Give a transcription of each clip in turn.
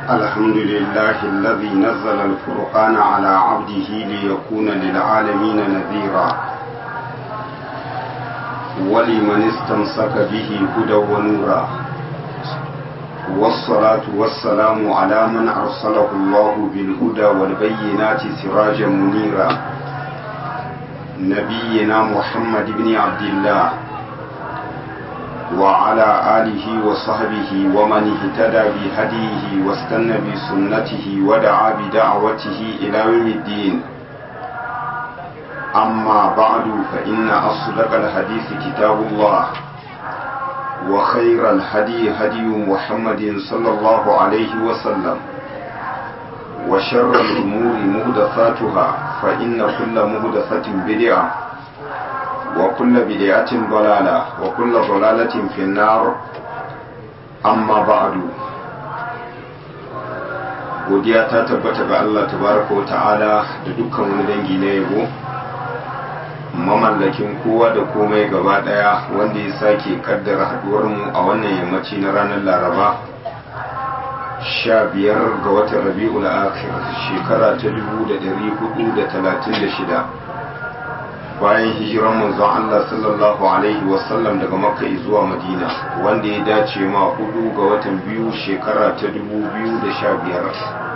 الحمد لله الذي نزل الفرقان على عبده ليكون للعالمين نذيرا ولمن استمسك به هدى ونورا والصلاة والسلام على من أرسله الله بالهدى والبينات سراجا منيرا نبينا محمد بن عبد الله وعلى آله وصحبه ومن اهتدى بهديه واستنى بسنته ودعا بدعوته إلى يوم الدين أما بعد فإن أصدق الحديث كتاب الله وخير الهدي هدي محمد صلى الله عليه وسلم وشر الأمور مهدثاتها فإن كل مهدثة بدعة وكل بدعة ضلالة وكل ضلالة في النار أما بعد godiya ta tabbata ga Allah tabaraka wa ta'ala da dukkan wani dangi na yabo mamallakin kowa da komai gaba daya wanda ya sake kaddara haduwarmu a wannan yammaci na ranar laraba sha biyar ga watan rabi'ul akhir shekara ta dubu da dari hudu da talatin da shida bayan hijiran manzon Allah sallallahu alaihi wasallam daga makka zuwa madina wanda ya dace ma hudu ga watan biyu shekara ta dubu biyu da sha biyar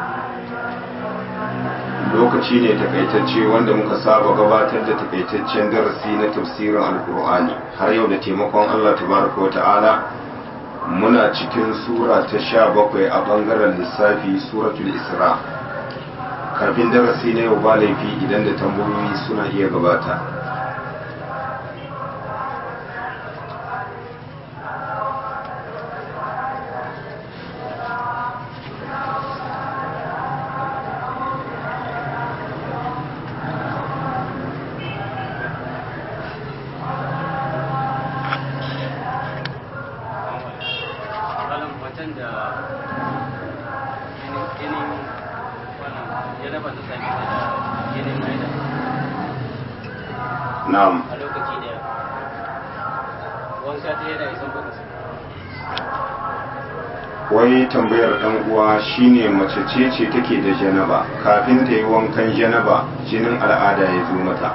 lokaci ne takaitacce wanda muka saba gabatar da takaitaccen darasi na tafsirin alkur'ani har yau da taimakon Allah tabaraka wa ta'ala muna cikin sura ta sha bakwai a bangaren lissafi suratul isra kafin darasi na yau ba laifi idan da tambayoyi suna iya gabata na'am a lokaci daya wanka ta yana isan baka wai tambayar dan uwa shine mace ce ce take da janaba kafin ta yi wankan janaba jinin al'ada ya zo mata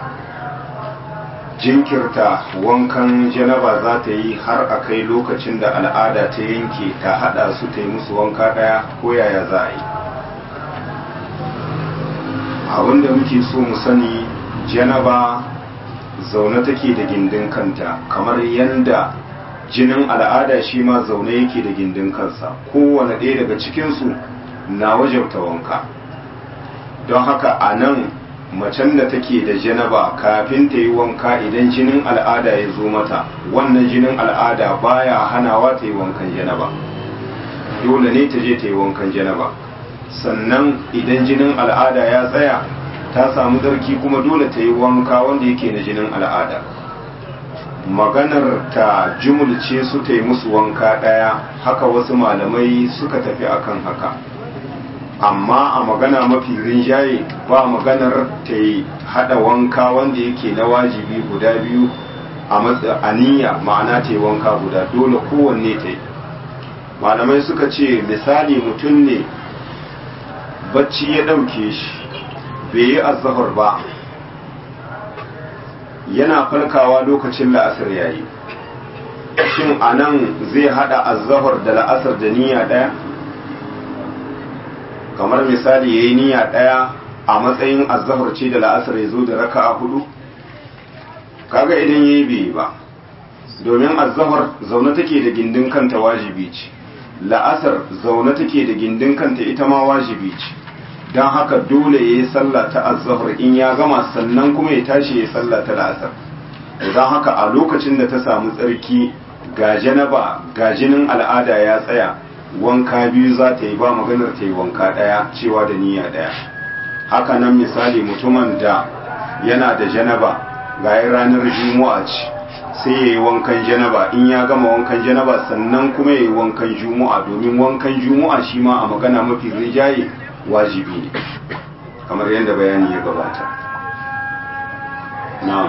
jinkirta wankan janaba za ta yi har a kai lokacin da al'ada ta yanke ta hada su ta yi musu wanka daya ko yaya za a yi abinda muke so mu sani janaba zaune take da gindin kanta kamar yanda jinin al'ada shi ma zaune yake da gindin kansa kowane ɗaya daga cikinsu na wajabta wanka don haka a nan macen da take da janaba kafin ta yi wanka idan jinin al'ada ya zo mata wannan jinin al'ada baya hanawa ta yi wankan janaba dole ne ta je ta yi wankan janaba sannan idan jinin al'ada ya tsaya ta samu darki kuma dole ta yi wanka wanda yake na jinin al'ada maganar ta jumulce su ta yi musu wanka ɗaya haka wasu malamai suka tafi akan haka amma a magana mafi rinjaye ba maganar ta yi hada wanka wanda yake na wajibi guda biyu a aniya ma'ana ta yi wanka guda dole kowanne ta yi malamai suka ce misali mutum ne bacci ya ɗauke shi bai yi azahar ba yana farkawa lokacin la'asar yayi shin anan zai hada azahar da la'asar da niyya ɗaya kamar misali ya yi niyya ɗaya a matsayin azahar ce da la'asar ya zo da raka a hudu kaga idan ya yi bai ba domin azahar zaune take da gindin kanta wajibi ce la'asar zaune take da gindin kanta ita ma wajibi ce don haka dole ya yi sallah ta azahar in ya gama sannan kuma ya tashi ya yi sallah ta la'asar don haka a lokacin da ta samu tsarki ga janaba ga jinin al'ada ya tsaya wanka biyu za ta yi ba maganar ta yi wanka ɗaya cewa da niyya ɗaya haka nan misali mutumin da yana da janaba ga ranar juma'a ce sai ya yi wankan janaba in ya gama wankan janaba sannan kuma ya yi wankan juma'a domin wankan juma'a shi ma a magana mafi rijaye wajibi ne kamar yadda bayani ya gabata na'am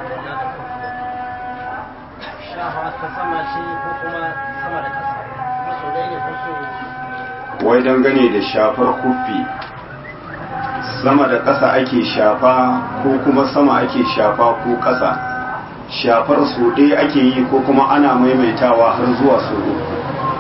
shafa ta sama ce ko kuma sama da kasa wai dangane da shafar kufi sama da ƙasa ake shafa ko kuma sama ake shafa ko ƙasa shafar su ɗaya ake yi ko kuma ana maimaitawa har zuwa su uku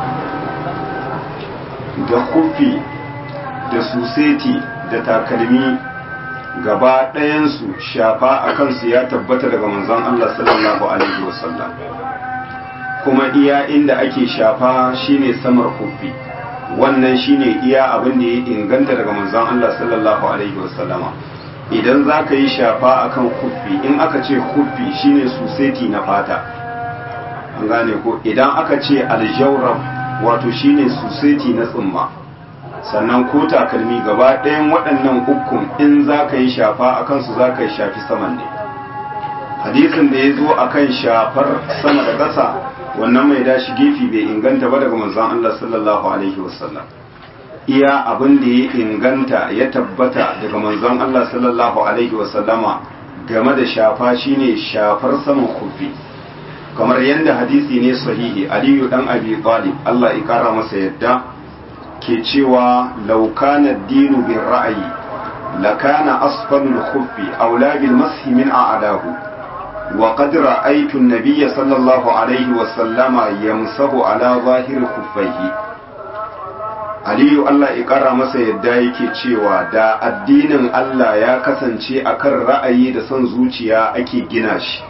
da kufi da suseti da takalmi gaba ɗayansu shafa a kansu ya tabbata daga manzon Allah sallallahu alaihi wasallam kuma iya inda ake shafa shine samar kufi wannan shine iya abin da ya inganta daga manzon Allah sallallahu alaihi wasallama idan za ka yi shafa akan kufi in aka ce kufi shine suseti na fata an gane ko idan aka ce aljawrab wato shine suseti na tsumma sannan ko takalmi gaba ɗayan waɗannan ukun in za ka yi shafa a kansu za ka yi shafi saman ne hadisin da ya zo a kan shafar sama da ƙasa wannan mai dashi gefe bai inganta ba daga manzon Allah sallallahu alaihi wasallam iya abin da ya inganta ya tabbata daga manzon Allah sallallahu alaihi wasallama game da shafa shine shafar saman kufi kamar yadda hadisi ne sahihi aliyu dan abi talib Allah ya kara masa yadda ke cewa laukana dinu bin ra'ayi lakana asfalul khuffi aula bil mashi min a'dahu wa qad ra'aytu an-nabiyya sallallahu alaihi wa sallama yamsahu ala zahir khuffaihi Aliyu Allah ya kara masa yadda yake cewa da addinin Allah ya kasance akan ra'ayi da son zuciya ake gina shi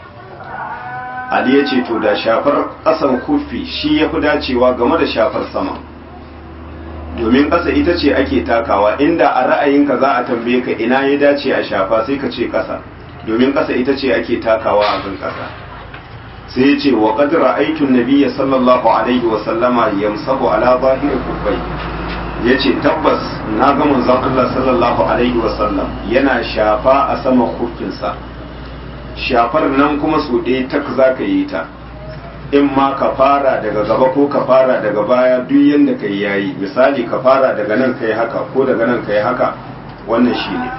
Ali ya ce to da shafar ƙasan kufi shi ya fi dacewa game da shafar sama domin ƙasa ita ce ake takawa inda a ra'ayinka za a tambaye ka ina ya dace a shafa sai ka ce ƙasa domin ƙasa ita ce ake takawa a kan ƙasa sai ya ce wa qad ra'aytu an-nabiyya sallallahu alaihi wa sallama yamsahu ala zahir kuffai yace tabbas na ga manzon Allah sallallahu alaihi wa sallam yana shafa a saman kuffinsa shafar nan kuma su ɗaya tak za ka yi ta in ma ka fara daga gaba ko ka fara daga baya duk yadda ka yi yayi misali ka fara daga nan ka yi haka ko daga nan ka yi haka wannan shi ne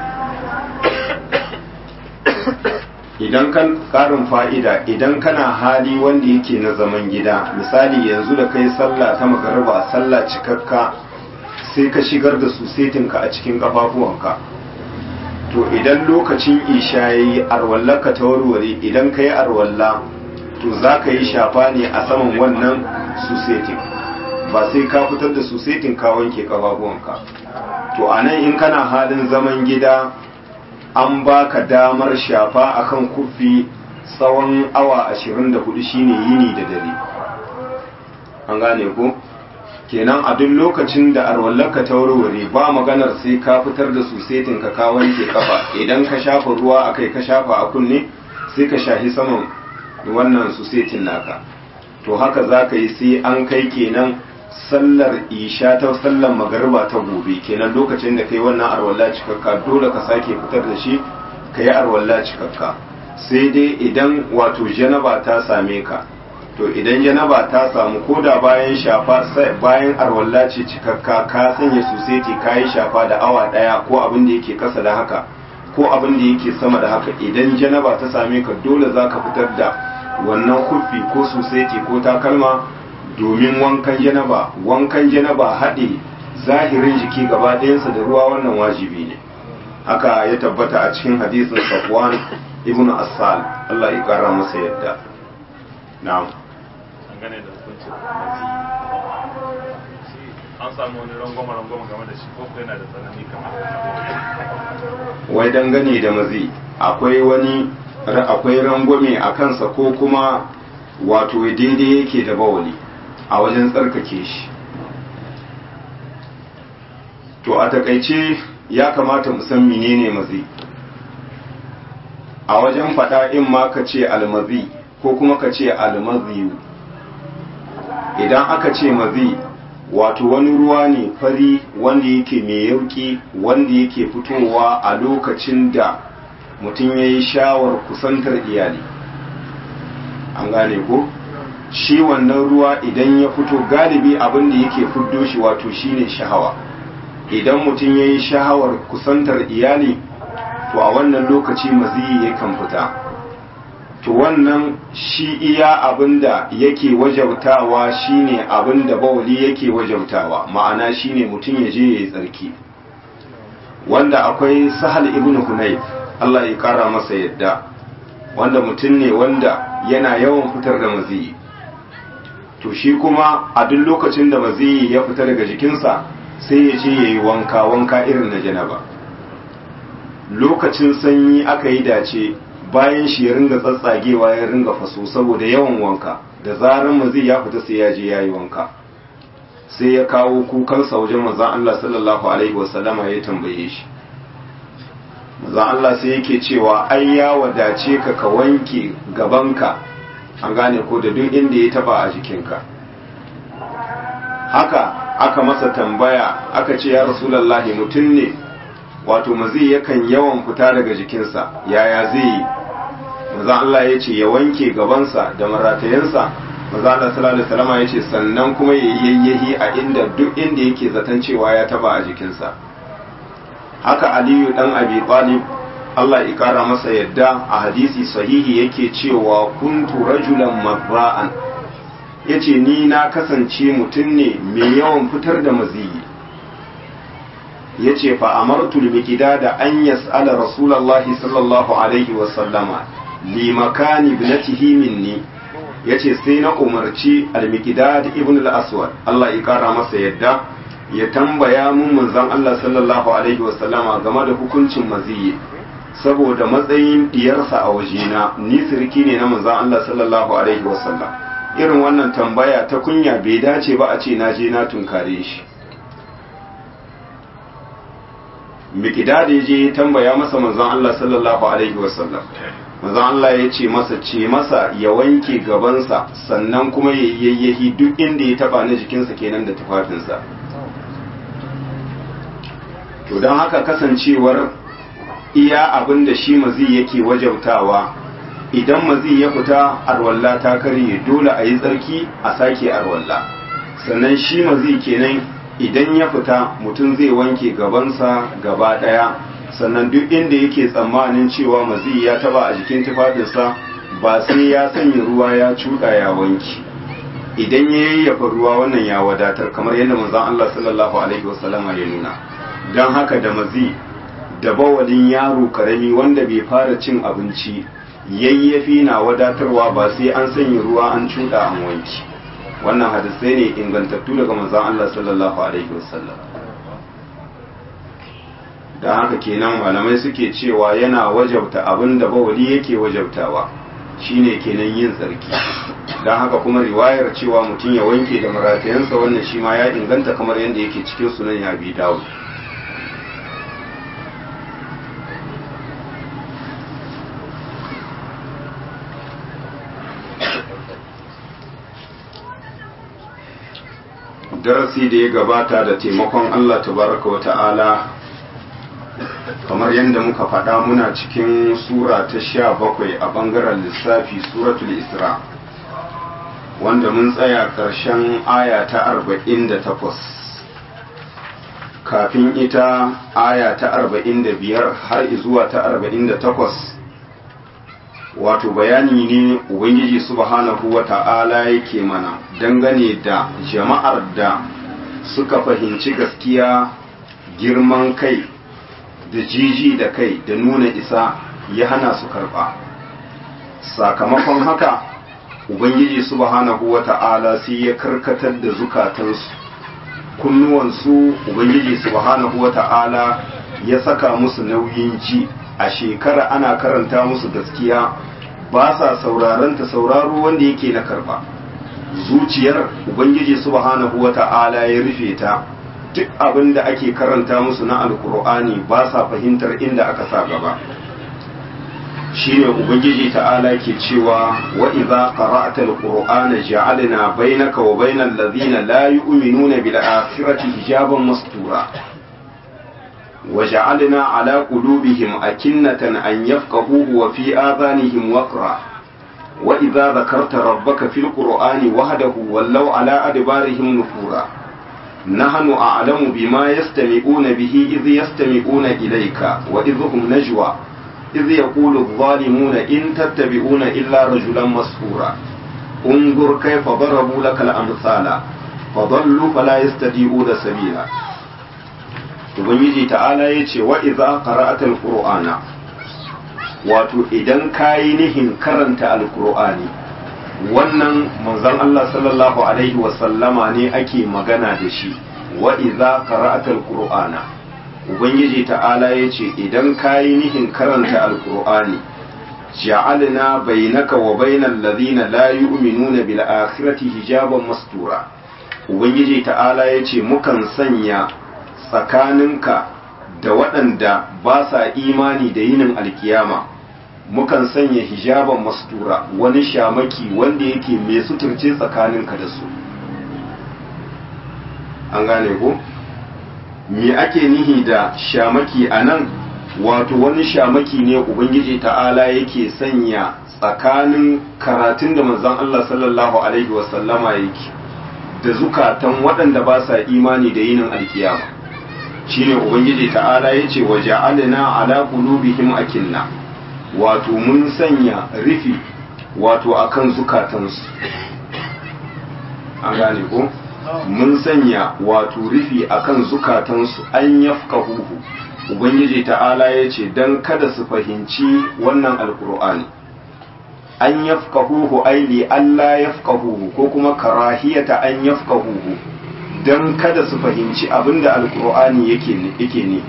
idan kan karin fa'ida idan kana hali wanda yake na zaman gida misali yanzu da kai sallah ta magarba sallah cikakka sai ka shigar da su setinka a cikin ƙafafuwanka to idan lokacin isha yayi arwallaka ta warware idan ka yi arwalla to za ka yi shafa ne a saman wannan susetin ba sai ka fitar da susetin ka wanke ƙafafuwanka to a nan in kana halin zaman gida an baka damar shafa akan kufi tsawon awa 24 shine yini da dare an gane ko kenan a duk lokacin da arwallaka ta warware ba maganar sai ka fitar da susetin ka ka wanke kafa idan ka shafa ruwa akai ka shafa a kunne sai ka shahi saman wannan susetin naka to haka za ka yi sai an kai kenan sallar isha ta sallar magariba ta gobe kenan lokacin da kai wannan arwalla cikakka dole ka sake fitar da shi ka yi arwalla cikakka sai dai idan wato janaba ta same ka to idan janaba ta samu ko da bayan shafa bayan arwalla ce cikakka ka sanya suseti ka yi shafa da awa daya ko abin da yake kasa da haka ko abin da yake sama da haka idan janaba ta same ka dole za ka fitar da wannan kufi ko suseti ko takalma domin wankan janaba wankan janaba haɗe zahirin jiki gaba ɗayansa da ruwa wannan wajibi ne haka ya tabbata a cikin hadisin safwan ibn assal Allah ya kara masa yadda na'am dangane da hukuncin mazi an samu wani rangwama rangwama game da shi ko ko yana da tsanani kamar wai dangane da mazi akwai wani akwai rangwame a kansa ko kuma wato daidai yake da bawali a wajen tsarkake shi to a takaice ya kamata mu san menene mazi a wajen faɗa in ma ka ce almazi ko kuma ka ce almaziyu idan aka ce mazi wato wani ruwa ne fari wanda yake mai yauki wanda yake fitowa a lokacin da mutum ya yi shawar kusantar iyali an gane ko shi wannan ruwa idan ya fito galibi abin da yake fiddo shi wato shine shahawa idan mutum ya yi shahawar kusantar iyali to a wannan lokaci maziyi yakan fita to wannan shi iya abinda yake wajabtawa shine abinda bawali yake wajabtawa ma'ana shine mutum ya je ya yi tsarki wanda akwai sahal ibn hunayf Allah ya kara masa yadda wanda mutum ne wanda yana yawan fitar da maziyi to shi kuma a duk lokacin da maziyi ya fita daga jikinsa sai ya ce ya yi wanka wanka irin na janaba lokacin sanyi aka yi dace bayan shi ya ringa tsatsagewa ya ringa faso saboda yawan wanka da zarar maziyi ya fita sai ya je ya yi wanka sai ya kawo kukansa wajen manzon Allah sallallahu alaihi wasallama ya tambaye shi manzon Allah sai yake cewa ai ya wadace ka ka wanke gabanka an gane ko da duk inda ya taba a jikinka haka aka masa tambaya aka ce ya rasulullahi mutum ne wato mazi yakan yawan fita daga jikinsa yaya zai yi manzon Allah ya ce ya wanke gabansa da maratayensa maza Allah sallallahu alaihi wasallam ya ce sannan kuma ya yayyahi a inda duk inda yake zaton cewa ya taba a jikinsa haka Aliyu dan Abi Talib Allah ya kara masa yadda a hadisi sahihi yake cewa kuntu rajulan mabra'an yace ni na kasance mutum ne mai yawan fitar da maziyi yace fa amartu al-miqdada an yas'ala rasulullahi sallallahu alaihi wasallama li makani ibnatihi minni ya ce sai na umarci al-miqdad ibn al-aswad Allah ya kara masa yadda ya tambaya mun manzon Allah sallallahu alaihi wasallama game da hukuncin maziyi saboda matsayin diyarsa a wajena ni sirki ne na manzon Allah sallallahu alaihi wasallam irin wannan tambaya ta kunya bai dace ba a ce na je na tunkare shi miqdad ya je tambaya masa manzon Allah sallallahu alaihi wasallam manzon Allah ya ce masa ce masa ya wanke gabansa sannan kuma ya yayyahi duk inda ya taba na jikinsa kenan da tufafinsa to don haka kasancewar iya abin da shi mazi yake wajabtawa idan mazi ya fita arwalla ta karye dole a yi tsarki a sake arwalla sannan shi mazi kenan idan ya fita mutum zai wanke gabansa gaba daya sannan duk inda yake tsammanin cewa mazi ya taba a jikin tufafinsa ba sai ya sanya ruwa ya cuɗa ya wanki idan ya yayyafa ruwa wannan ya wadatar kamar yadda manzon Allah sallallahu alaihi wasallama ya nuna don haka da mazi da bawalin yaro karami wanda bai fara cin abinci yayyafi na wadatarwa ba sai an sanya ruwa an cuɗa an wanki wannan hadisai ne ingantattu daga manzon Allah sallallahu alaihi wasallam da haka kenan malamai suke cewa yana wajabta abin da bawali yake wajabtawa shine kenan yin tsarki don haka kuma riwayar cewa mutum ya wanke da maratayansa wannan shi ma ya inganta kamar yadda yake cikin sunan ya bi dawo darasi da ya gabata da taimakon Allah tabaraka wa ta'ala kamar yadda muka faɗa muna cikin sura ta sha bakwai a ɓangaren lissafi suratul isra wanda mun tsaya ƙarshen aya ta arba'in da takwas kafin ita aya ta arba'in da biyar har zuwa ta arba'in da takwas wato bayani ne ubangiji subhanahu wa ta'ala yake mana dangane da jama'ar da suka fahimci gaskiya girman kai da jiji da kai da nuna isa ya hana su karba sakamakon haka ubangiji subhanahu wa ta'ala sai ya karkatar da zukatansu kunnuwansu ubangiji subhanahu wa ta'ala ya saka musu nauyin ji a shekara ana karanta musu gaskiya ba sa sauraron ta sauraro wanda yake na karba zuciyar ubangiji subhanahu wa ta'ala ya rufe ta duk abin da ake karanta musu na alkur'ani ba sa fahimtar inda aka sa gaba shine ubangiji ta'ala ke cewa wa idza qara'ta alqur'ana ja'alna bainaka wa bainal ladhina la yu'minuna bil akhirati hijaban mastura wa ja'alna ala qulubihim akinnatan an yafqahuhu wa fi adhanihim waqra wa idza dhakarta rabbaka fil qur'ani wahdahu wallaw ala adbarihim nufura نحن أعلم بما يستمعون به إذ يستمعون إليك وإذ هم نجوى iz yaqulu adh-dhalimuna in tattabi'una illa rajulan masfura unzur kayfa darabu lakal amsala fadallu fala yastati'una sabila ubangiji ta'ala yace wa idza qara'ata al-qur'ana wato idan kayi nihin karanta al-qur'ani wannan manzon Allah sallallahu alaihi wa sallama ne ake magana da shi wa idza qara'ata al-qur'ana ubangiji ta'ala yace idan kayi nihin karanta al-qur'ani ja'alna bainaka wa bainal ladina la yu'minuna bil akhirati hijaban mastura ubangiji ta'ala yace mukan sanya tsakaninka da waɗanda ba sa imani da yinin alkiyama mukan sanya hijaban mastura wani shamaki wanda yake mai suturce tsakaninka da su an gane ko me ake nihi da shamaki a nan wato wani shamaki ne ubangiji ta'ala yake sanya tsakanin karatun da manzon Allah sallallahu alaihi wasallama yake da zukatan waɗanda ba sa imani da yinin alkiyama shine ubangiji ta'ala yace wa ja'alna ala qulubihim akinna wato mun sanya rufi wato akan zukatansu an gane ko mun sanya wato rufi akan zukatansu an yafqahuhu ubangiji ta'ala yace dan kada su fahimci wannan alqur'ani an yafqahuhu ai li alla yafqahuhu ko kuma karahiyata an yafqahuhu dan kada su fahimci abinda alqur'ani yake yake ne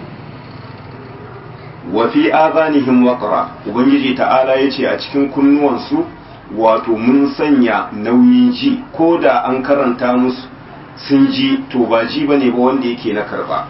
wa fi azanihim waqra ubangiji ta'ala yace a cikin kunnuwansu wato mun sanya nauyin ji ko da an karanta musu sun ji to ba ji bane ba wanda yake na karba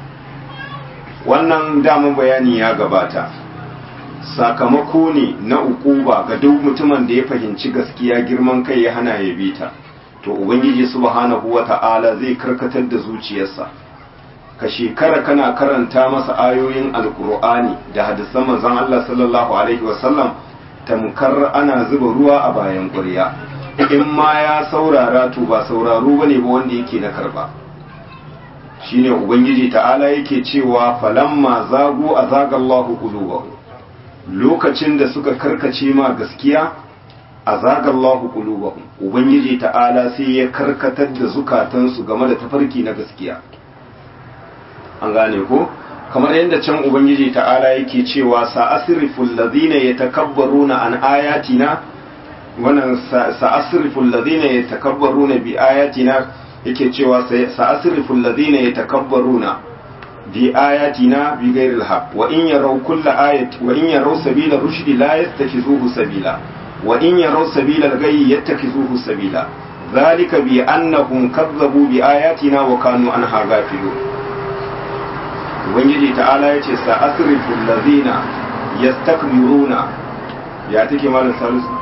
wannan daman bayani ya gabata sakamako ne na ukuba ga duk mutumin da ya fahimci gaskiya girman kai ya hana ya bi ta to ubangiji subhanahu wata'ala zai karkatar da zuciyarsa ka shekara kana karanta masa ayoyin alkur'ani da hadisan manzon Allah sallallahu alaihi wasallam tamkar ana zuba ruwa a bayan ƙwarya in ma ya saurara to ba sauraro bane ba wanda yake na karba shine ubangiji ta'ala yake cewa falamma zagu azagallahu qulubahum lokacin da suka karkace ma gaskiya azagallahu qulubahum ubangiji ta'ala sai ya karkatar da zukatansu game da tafarki na gaskiya an gane ko kamar yadda can ubangiji ta'ala yake cewa sa'asriful ladina yatakabbaruna an ayatina wannan sa'asriful ladina yatakabbaruna bi ayatina yake cewa sa'asriful ladina yatakabbaruna bi ayatina bi ghairil haqq wa in yaraw kulla ayati wa in yaraw sabila rushdi la yattakizuhu sabila wa in yaraw sabila al-ghayyi yattakizuhu sabila ذلك بأنهم كذبوا بآياتنا وكانوا عنها غافلون ubangiji ta'ala ya ce sa'asrifu allazina yastakbiruna ya take malam salisu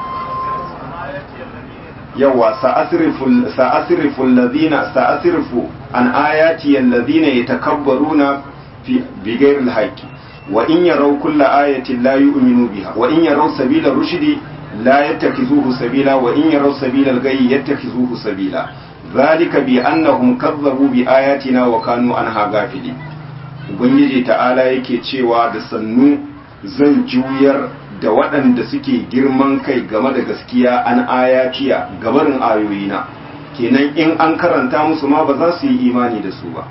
yawa sa'asrifu sa'asrifu allazina sa'asrifu an ayati allazina yatakabbaruna fi bighairi alhaqi wa in yaraw kulla ayatin la yu'minu biha wa in yaraw sabila rushdi la yattakizuhu sabila wa in yaraw sabila alghayyi yattakizuhu sabila ذلك بأنهم كذبوا بآياتنا وكانوا عنها غافلين ubangiji ta'ala yake cewa da sannu zan juyar da waɗanda suke girman kai game da gaskiya an ayatiya gabarin ayoyina kenan in an karanta musu ma ba za su yi imani da su ba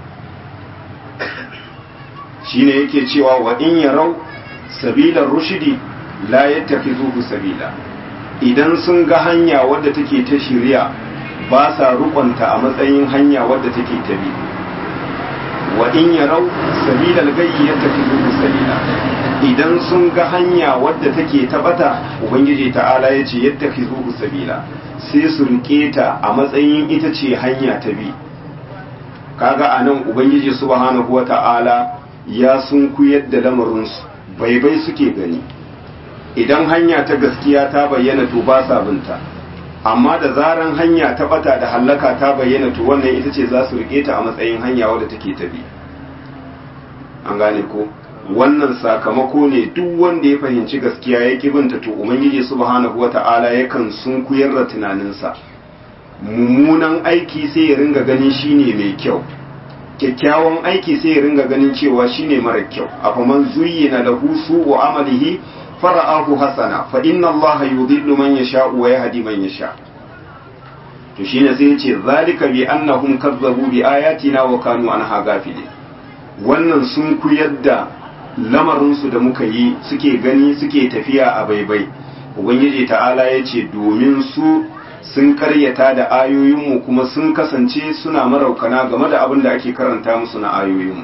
shine yake cewa wa in yarau sabilar rushidi la yattakhidhuhu sabila idan sun ga hanya wadda take ta shirya ba sa rukunta a matsayin hanya wadda take ta bi wa in yarau sabilal gayyi yattakhidhu sabila idan sun ga hanya wadda take tabata ubangiji ta'ala yace yattakhidhu sabila sai su rike ta a matsayin ita ce hanya ta bi kaga anan ubangiji subhanahu wata'ala ya sun kuyar da lamarin su baibai suke gani idan hanya ta gaskiya ta bayyana to ba sa binta amma da zaran hanya ta bata da hallaka ta bayyana to wannan ita ce za su rike ta a matsayin hanya wadda take ta bi an gane ko wannan sakamako ne duk wanda ya fahimci gaskiya ya ki binta to ubangiji subhanahu wata'ala yakan sunkuyar da tunaninsa mummunan aiki sai ya ringa gani shine mai kyau kyakkyawan aiki sai ya ringa ganin cewa shine mara kyau afaman zuyyina lahu su'u amalihi fara'ahu hasana fa inna allaha yudhillu man yasha wa yahdi man yasha to shine sai yace zalika bi annahum kazzabu bi ayatina wa kanu anha ghafilin wannan sun kuyar da lamarin su da muka yi suke gani suke tafiya a baibai ubangiji ta'ala yace domin su sun karyata da ayoyinmu kuma sun kasance suna maraukana game da abin da ake karanta musu na ayoyinmu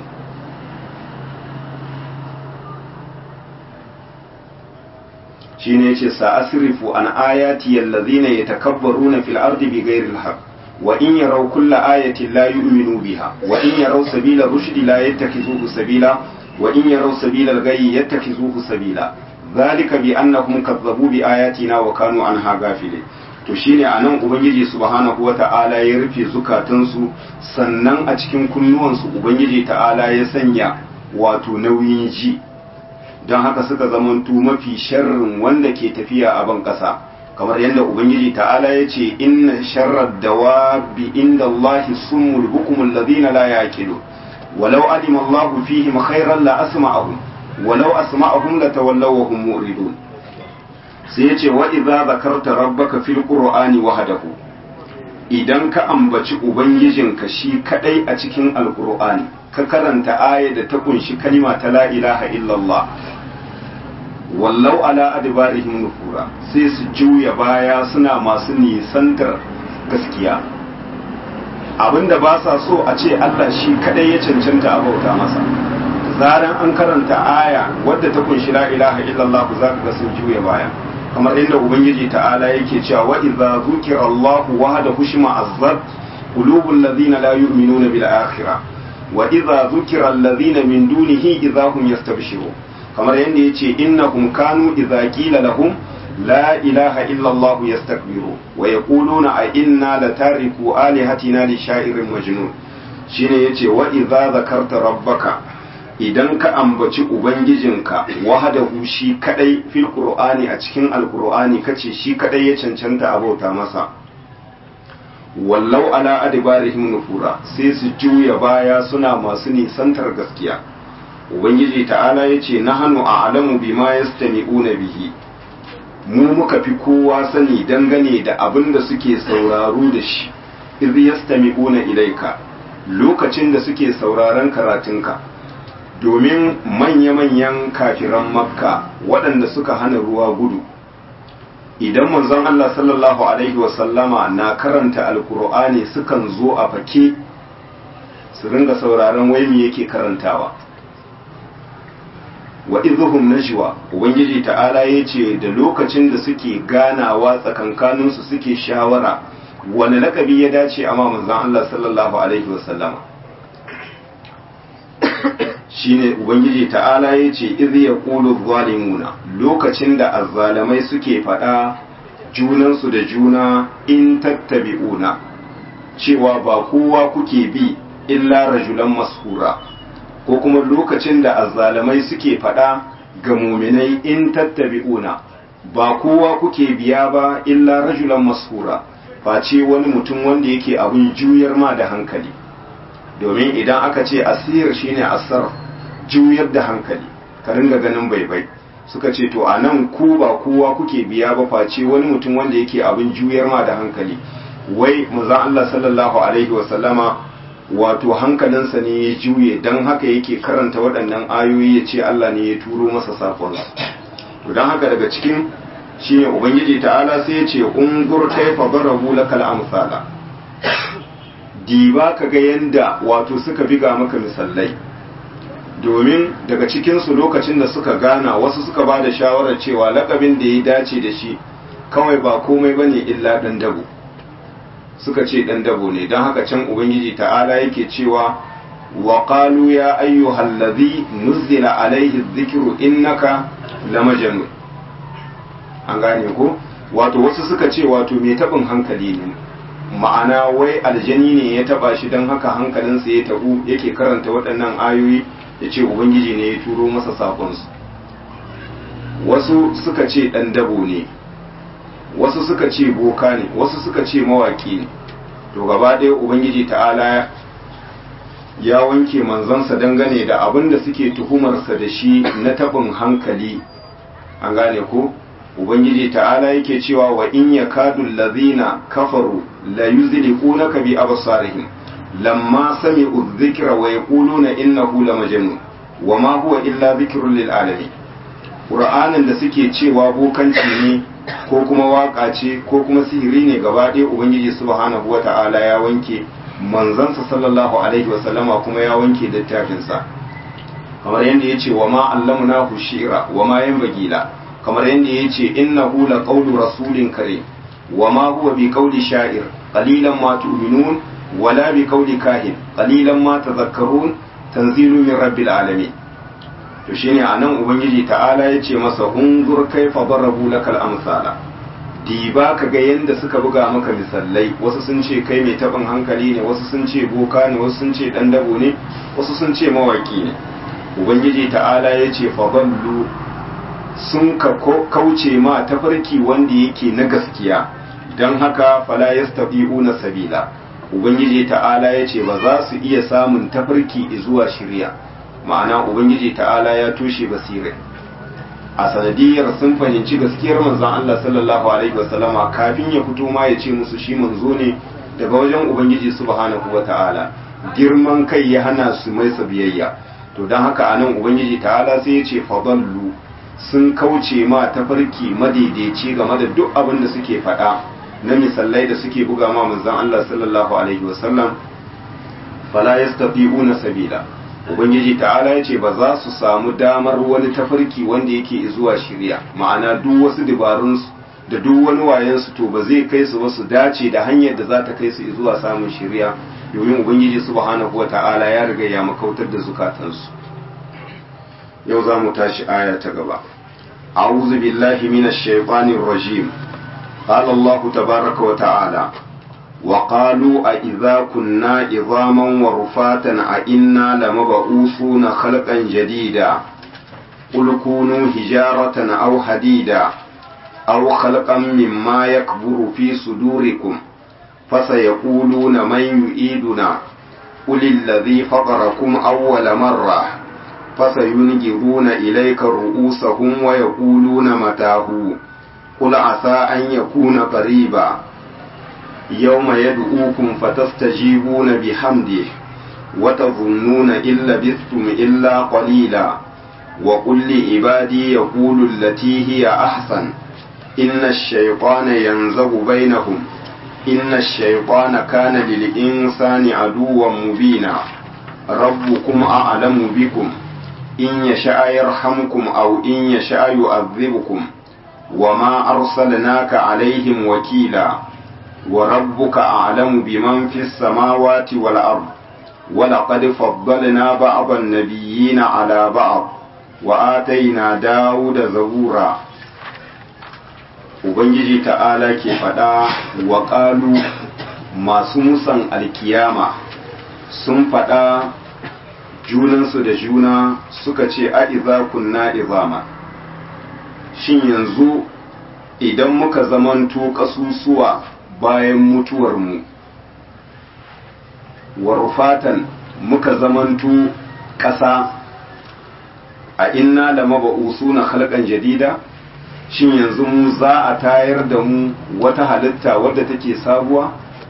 shi ne ce sa'asirifu an ayati yallazina yatakabbaruna fil ardi bighairi alhaq wa in yaraw kulla ayatin la yu'minu biha wa in yaraw sabila rushdi la yattakhizuhu sabila wa in yaraw sabila al-ghayyi yattakhizuhu sabila dhalika bi annahum kazzabu bi ayatina wa kanu anha ghafilin to shine a nan ubangiji subhanahu wa ta'ala ya rufe zukatansu sannan a cikin kunnuwansu ubangiji ta'ala ya sanya wato nauyin ji don haka suka zamantu mafi sharrin wanda ke tafiya a ban ƙasa kamar yadda ubangiji ta'ala ya ce inna sharrar dawabi inda Allah summul bukumul ladina la yaqilu walau alima Allah fihim khairan la asma'ahum walau asma'ahum la tawallaw wa hum muridun sai yace wa idza zakarta rabbaka fil qur'ani wahdahu idan ka ambaci ubangijinka shi kadai a cikin alqur'ani ka karanta aya da ta kunshi kalima ta la ilaha illallah wallau ala adbarihim nufura sai su juya baya suna masu nisantar gaskiya abinda ba sa so a ce Allah shi kadai ya cancanta a bauta masa zaran an karanta aya wadda ta kunshi la ilaha illallah za ka ga sun juya baya kamar inda ubangiji ta'ala yake cewa wa idza zukira Allah wahdahu shima azzat qulubul ladina la yu'minuna bil akhirah wa idza zukira alladhina min dunihi idza hum yastabshirun kamar yadda yace innahum kanu idza qila lahum la ilaha illa Allah yastakbiru wa yaquluna a inna latariku alihatina li sha'irin majnun shine yace wa idza zakarta rabbaka idan ka ambaci ubangijinka wahadahu shi kadai fil qur'ani a cikin alqur'ani kace shi kadai ya cancanta abauta masa wallau ala adbarihim nufura sai su juya baya suna masu nisantar gaskiya ubangiji ta'ala yace nahnu a'lamu bima yastami'una bihi mu muka fi kowa sani dangane da abin da suke sauraro da shi idh yastami'una ilaika lokacin da suke sauraron karatunka domin manya-manyan kafiran makka waɗanda suka hana ruwa gudu idan manzon Allah sallallahu alaihi wasallama na karanta alkur'ani sukan zo a fake su ringa sauraron waimi yake karantawa wa idhuhum najwa ubangiji ta'ala yace da lokacin da suke ganawa tsakankaninsu suke shawara wani lakabi ya dace amma manzon Allah sallallahu alaihi wasallama shine ubangiji ta'ala ya ce idh yaqulu zalimuna lokacin da azzalamai suke faɗa junansu da juna in tattabi'una cewa ba kowa kuke bi illa rajulan mashura ko kuma lokacin da azzalamai suke faɗa ga muminai in tattabi'una ba kowa kuke biya ba illa rajulan mashura face wani mutum wanda yake abin juyar ma da hankali domin idan aka ce asir shine asar juyar da hankali ka ringa ganin baibai suka ce to a nan ku ba kowa kuke biya ba face wani mutum wanda yake abin juyar ma da hankali wai manzon Allah sallallahu alaihi wasallama wato hankalinsa ne ya juye don haka yake karanta waɗannan ayoyi ya ce Allah ne ya turo masa sakonsa to don haka daga cikin shine ubangiji ta'ala sai ya ce ungur kaifa darabu lakal amsala diba ka ga yanda wato suka biga maka misalai domin daga cikinsu lokacin da suka gana wasu suka ba da shawarar cewa lakabin da ya dace da shi kawai ba komai ba ne illa ɗan dabo suka ce ɗan dabo ne don haka can ubangiji ta'ala yake cewa wa qalu ya ayyuhal ladhi nuzila alaihi dhikru innaka lamajnun an gane ko wato wasu suka ce wato mai tabin hankali ne ma'ana wai aljani ne ya taba shi don haka hankalinsa ya tabu yake karanta waɗannan ayoyi ya ce ubangiji ne ya turo masa sakonsu wasu suka ce ɗan dabo ne wasu suka ce boka ne wasu suka ce mawaki ne to gaba ɗaya ubangiji ta'ala ya wanke manzansa dangane da abin da suke tuhumarsa da shi na taɓin hankali an gane ko ubangiji ta'ala yake cewa wa in yakadu allazina kafaru la yuzliqunaka bi absarihim lamma sami'u dhikra wa yaquluna innahu lamajnun wa ma huwa illa dhikrun lil alamin qur'anin da suke cewa bokanci ne ko kuma waka ce ko kuma sihiri ne gaba ɗaya ubangiji subhanahu wata'ala ya wanke manzansa sallallahu alaihi wa sallama kuma ya wanke littafinsa kamar yadda ya ce wa ma allamnahu shi'ra wa ma yanbaghi la kamar yadda ya ce innahu la qawlu rasulin kare wa ma huwa bi qawli sha'ir qalilan ma tu'minun wala bi qawli kahin qalilan ma tadhakkarun tanzilu min rabbil alamin to shine anan ubangiji ta'ala ya ce masa unzur kaifa darabu lakal amsala diba ka ga yanda suka buga maka misalai wasu sun ce kai mai taɓin hankali ne wasu sun ce boka ne wasu sun ce ɗan dabo ne wasu sun ce mawaki ne ubangiji ta'ala ya ce fadallu sun ka kauce ma tafarki wanda yake na gaskiya don haka fala yastabi'una sabila ubangiji ta'ala ya ce ba za su iya samun tafarki zuwa shirya ma'ana ubangiji ta'ala ya toshe basirai a sanadiyar sun fahimci gaskiyar manzon Allah sallallahu alaihi wasallama kafin ya fito ma ya ce musu shi manzo ne daga wajen ubangiji subhanahu wata'ala girman kai ya hana su mai biyayya to don haka anan ubangiji ta'ala sai ya ce fadallu sun kauce ma tafarki madaidaici game da duk abin da suke faɗa na misalai da suke buga ma manzon Allah sallallahu alaihi wasallam fala yastati'una sabila ubangiji ta'ala ya ce ba za su samu damar wani tafarki wanda yake zuwa shirya ma'ana duk wasu dabarunsu da duk wani wayansu to ba zai kai su ba su dace da hanyar da za ta kai su zuwa samun shirya domin ubangiji subhanahu wa ta'ala ya riga ya makautar da zukatansu yau za mu tashi aya ta gaba a'udhu billahi minash shaitanir rajim qala allah tabaaraka wa ta'ala وقالوا أئذا كنا عظاما ورفاتا أئنا لمبعوثون خلقا جديدا قل كونوا حجارة أو حديدا أو خلقا مما يكبر في صدوركم فسيقولون من يعيدنا قل الذي فقركم أول مرة فسينجرون إليك رؤوسهم ويقولون متاه قل عسى أن يكون قريبا يوم يدعوكم فتستجيبون بحمده وتظنون إن لبثتم إلا قليلا وقل لعبادي يقول التي هي أحسن إن الشيطان ينزغ بينهم إن الشيطان كان للإنسان عدوا مبينا ربكم أعلم بكم إن يشاء يرحمكم أو إن يشاء يعذبكم وما أرسلناك عليهم وكيلا وربك أعلم بمن في السماوات والأرض ولقد فضلنا بعض النبيين على بعض وآتينا داود زبورا Ubangiji ta'ala ke faɗa wa ƙalu masu musan alkiyama sun faɗa junansu da juna suka ce a iza kunna izama shin yanzu idan muka zamanto ƙasusuwa bayan mutuwarmu warfatan muka zamanto ƙasa a inna da maba'usu na halkan jadida shin yanzu mu za a tayar da mu wata halitta wadda take sabuwa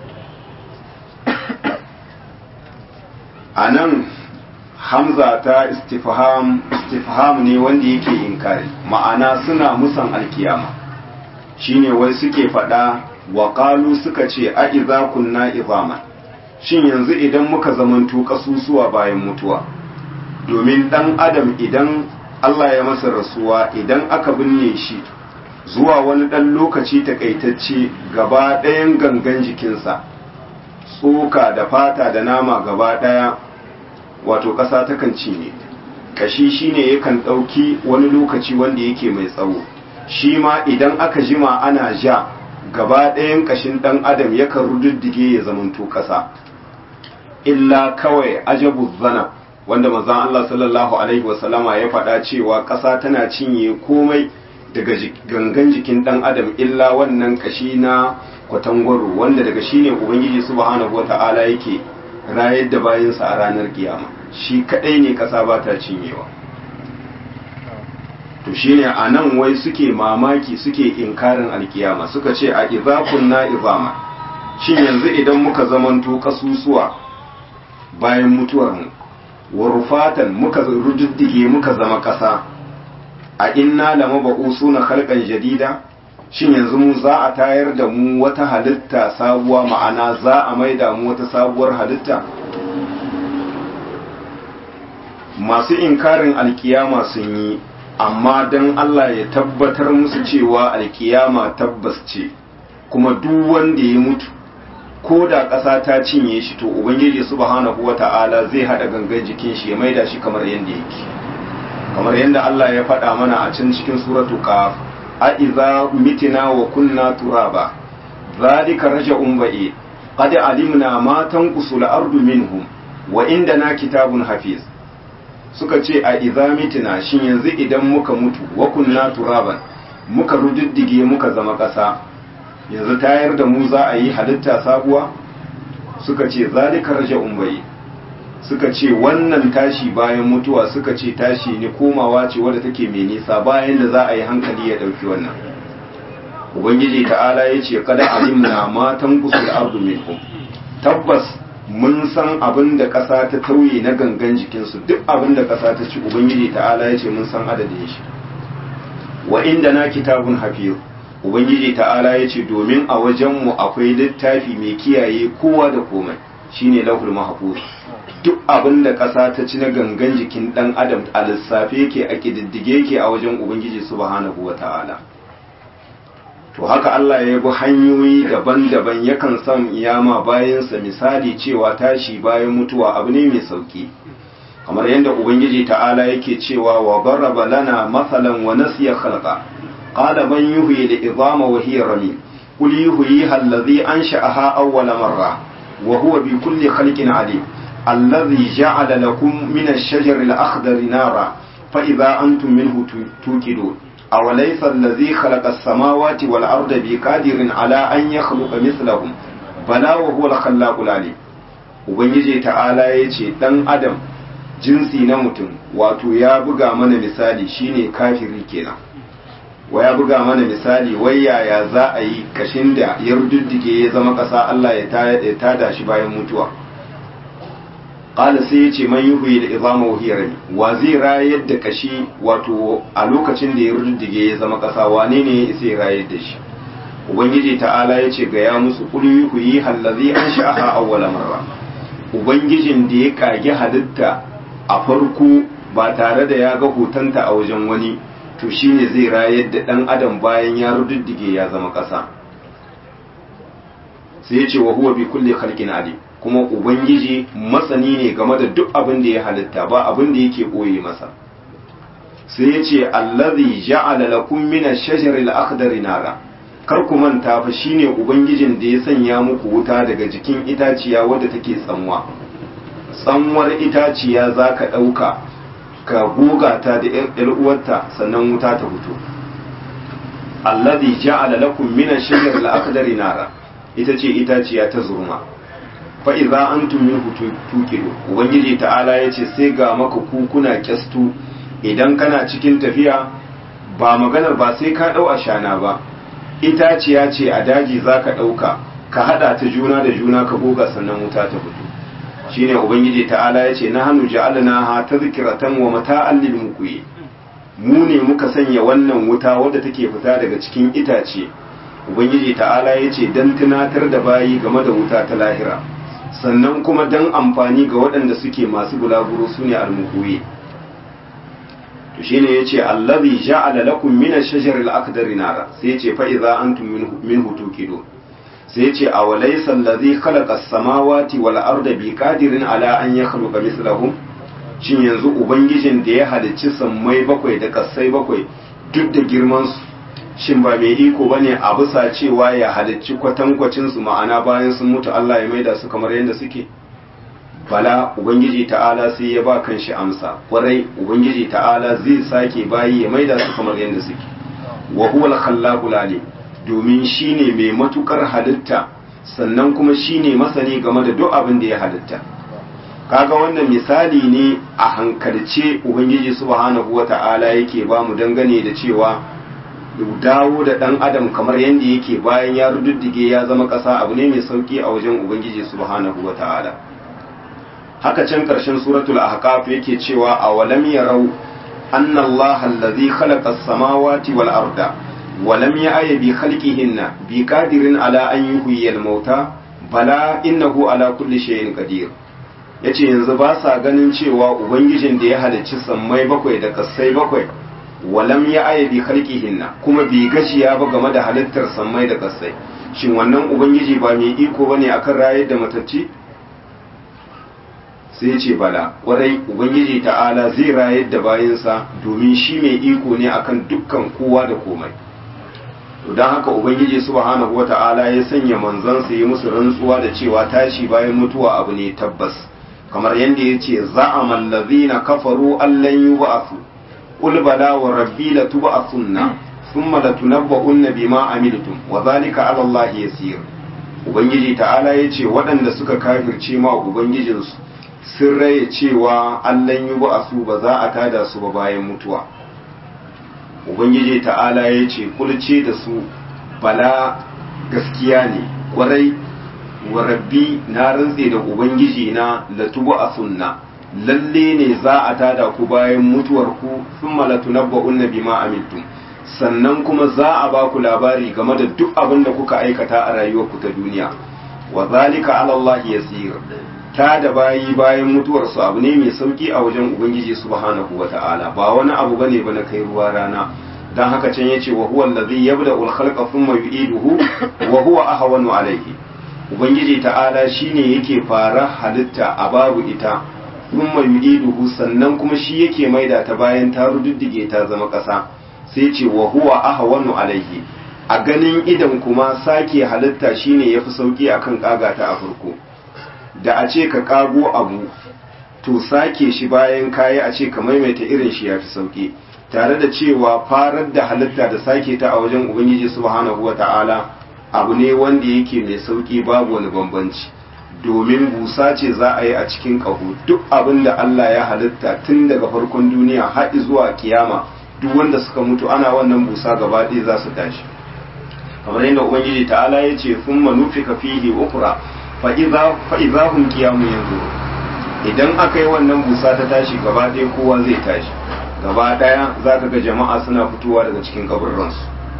a nan hamza ta istifham istifham ne wanda yake inkari ma'ana suna musan alkiyama shine wai suke faɗa waƙalu suka ce a iza kunna izaman shin yanzu idan muka zamanto ƙasusuwa bayan mutuwa domin ɗan adam idan Allah ya masa rasuwa idan aka binne shi zuwa wani ɗan lokaci takaitacce gaba ɗayan gangan jikinsa tsoka da fata da nama gaba ɗaya wato ƙasa takan cinye ƙashi shine yakan ɗauki wani lokaci wanda yake mai tsawo shi ma idan aka jima ana ja gaba ɗayan ƙashin ɗan adam yakan rududdige ya zamanto ƙasa illa kawai ajabu zana wanda manzon Allah sallallahu alaihi wasallama ya faɗa cewa ƙasa tana cinye komai daga gangan jikin ɗan adam illa wannan ƙashi na kwatangwaro wanda daga shi ne ubangiji subhanahu wata'ala yake rayar da bayansa a ranar kiyama shi kadai ne kasa ba ta cinyewa to shine a nan wai suke mamaki suke inkarin alkiyama suka ce a izakun na izama shin yanzu idan muka zamanto kasusuwa bayan mutuwar mu wa rufatan muka rujuddige muka zama kasa a inna lama suna halkan jadida shin yanzu mu za a tayar da mu wata halitta sabuwa ma'ana za a maida mu wata sabuwar halitta masu inkarin alkiyama sun yi amma don Allah ya tabbatar musu cewa alkiyama tabbas ce kuma duk wanda ya mutu ko da ƙasa ta cinye shi to ubangiji subhanahu wata'ala zai haɗa gangan jikin shi ya maida shi kamar yadda yake kamar yadda Allah ya faɗa mana a can cikin suratu qaf a idza mitina wa kunna turaba zalika raja'un ba'i qad alimna ma tanqusu al-ardu minhum wa indana kitabun hafiz suka ce a idza mitina shin yanzu idan muka mutu wa kunna turaban muka rududdige muka zama ƙasa yanzu tayar da mu za a yi halitta sabuwa suka ce zalika raja'un ba'i suka ce wannan tashi bayan mutuwa suka ce tashi ne komawa ce wadda take mai nisa bayan da za a yi hankali ya ɗauki wannan ubangiji ta'ala ya ce kada alimna matan gusul ardu minhum tabbas mun san abin da ƙasa ta tauye na gangan jikinsu duk abin da ƙasa ta ci ubangiji ta'ala ya ce mun san adadin shi wa inda na kitabun hafiz ubangiji ta'ala ya ce domin a wajenmu akwai littafi mai kiyaye kowa da komai shine lahul mahfuz duk abin da ƙasa ta ci na gangan jikin ɗan adam a lissafe yake a ƙididdige yake a wajen ubangiji subhanahu wa ta'ala to haka Allah ya bi hanyoyi daban-daban yakan san iyama bayansa misali cewa tashi bayan mutuwa abu ne mai sauki kamar yadda ubangiji ta'ala yake cewa wa baraba lana masalan wa nasiya khalqa qala man yuhyi al-idama wa hiya ramim qul yuhyiha alladhi ansha'aha awwala marra wa huwa bi kulli khalqin alim الذي جعل لكم من الشجر الأخضر نارا فإذا أنتم منه توقدون أوليس الذي خلق السماوات والأرض بقادر على أن يخلق مثلهم بلى وهو الخلاق العليم Ubangiji ta'ala ya ce ɗan adam jinsi na mutum wato ya buga mana misali shine kafiri kenan wa ya buga mana misali wai yaya za a yi kashin da ya rududdige ya zama ƙasa Allah ya tada shi bayan mutuwa qala sai ya ce man yuhyi da izama wa hiya wa zai rayar da kashi wato a lokacin da ya ruddige ya zama kasa wane ne sai rayar da shi ubangiji ta'ala ya ce ga ya musu qul yuhyi allazi ansha'aha awwala marra ubangijin da ya kage halitta a farko ba tare da ya ga hotonta a wajen wani to shine zai rayar da dan adam bayan ya ruddige ya zama kasa sai ya ce wa huwa bi kulli khalqin alim kuma ubangiji masani ne game da duk abin da ya halitta ba abin da yake boye masa sai ya ce allazi ja'ala lakum min ash-shajari al-akhdari nara kar ku manta fa shine ubangijin da ya sanya muku wuta daga jikin itaciya wadda take tsanwa tsanwar itaciya zaka dauka ka goga ta da yar uwarta sannan wuta ta fito allazi ja'ala lakum min ash-shajari al-akhdari nara ita ce itaciya ta zurma fa'iza an tumin tukido ubangiji ta'ala ya ce sai ga maka kukuna kyastu idan kana cikin tafiya ba maganar ba sai ka ɗau a shana ba itaciya ce a daji za ka ɗauka ka haɗa ta juna da juna ka goga sannan wuta ta fito shine ubangiji ta'ala ya ce na hannu ja'alna ha ta zikiratan wa mata'an lil mukuyi mu ne muka sanya wannan wuta wadda take fita daga cikin itace ubangiji ta'ala ya ce don tunatar da bayi game da wuta ta lahira sannan kuma don amfani ga waɗanda suke masu bulaguro su ne almuhuyi to shi ne ya ce allazi ja'ala lakum min ash-shajari al-akdari nara sai ya ce fa idza antum minhu tuqidun sai ya ce awalaysa allazi khalaqa as-samawati wal arda bi qadirin ala an yakhluqa mithlahum shin yanzu ubangijin da ya halicci sammai bakwai da kasai bakwai duk da girman su shin ba mai iko bane a bisa cewa ya halicci kwatankwacin su ma'ana bayan sun mutu Allah ya maida su kamar yadda suke bala ubangiji ta'ala sai ya ba kanshi amsa kwarai ubangiji ta'ala zai sake bayi ya maida su kamar yadda suke wa huwa al-khallaqul alim domin shine mai matukar halitta sannan kuma shine masani game da duk abin da ya halitta kaga wannan misali ne a hankalce ubangiji subhanahu wata'ala yake ba mu dangane da cewa dawo da dan adam kamar yadda yake bayan ya rududdige ya zama ƙasa abu ne mai sauki a wajen ubangiji subhanahu wata'ala haka can ƙarshen suratul ahqaf yake cewa awalam yarau anna allaha allazi khalaqa as-samawati wal arda ولم يأي بخلقهن بقادر على أن يحيي الموتى بلا إنه على كل شيء قدير yace yanzu ba sa ganin cewa ubangijin da ya halicci sammai bakwai da kassai bakwai walam ya aya bi khalqihinna kuma bi gashiya ba game da halittar sammai da kassai shin wannan ubangiji ba mai iko bane akan rayar da matacci sai ya ce bala warai ubangiji ta'ala zai rayar da bayinsa domin shi mai iko ne akan dukkan kowa da komai don haka ubangiji subhanahu wata'ala ya sanya manzansa yi musu rantsuwa da cewa tashi bayan mutuwa abu ne tabbas kamar yadda ya ce za'ama allazina kafaru allan yub'athu qul bala wa rabbi latub'athunna thumma latunabba'unna bima amiltum wa dhalika 'ala allahi yasir ubangiji ta'ala ya ce waɗanda suka kafirce ma ubangijinsu sun raye cewa allan yub'athu ba za a tada su ba bayan mutuwa ubangiji ta'ala ya ce kulce da su bala gaskiya ne kwarai wa rabbi na rantse da ubangiji na latubu a sunna lalle ne za a tada ku bayan mutuwar ku thumma latunabba'unna bima amiltum sannan kuma za a ba ku labari game da duk abin da kuka aikata a rayuwarku ta duniya wa zalika ala Allah yasir ta da bayi bayan mutuwarsu abu ne mai sauki a wajen ubangiji subhanahu wata'ala ba wani abu bane ba na kai ruwa rana dan haka can yace wa huwa allazi yabda'u al-khalqa thumma yu'iduhu wa huwa ahwanu alayhi ubangiji ta'ala shine yake fara halitta a babu ita thumma yu'iduhu sannan kuma shi yake maida ta bayan ta rududdige ta zama ƙasa sai ce wa huwa ahwanu alayhi a ganin idan kuma sake halitta shine yafi sauki akan kaga ta a farko da a ce ka kago abu to sake shi bayan kayi a ce ka maimaita irin shi yafi sauki tare da cewa farar da halitta da sake ta a wajen ubangiji subhanahu wata'ala abu ne wanda yake mai sauki babu wani bambanci domin busa ce za a yi a cikin ƙaho duk abin da Allah ya halitta tun daga farkon duniya har zuwa kiyama duk wanda suka mutu ana wannan busa gaba ɗaya za su tashi kamar yadda ubangiji ta'ala ya ce sun manufika fihi ukra fa'iza hun kiyamu yanzu idan aka yi wannan busa ta tashi gaba ɗaya kowa zai tashi gaba ɗaya za ka ga jama'a suna fitowa daga cikin kaburransu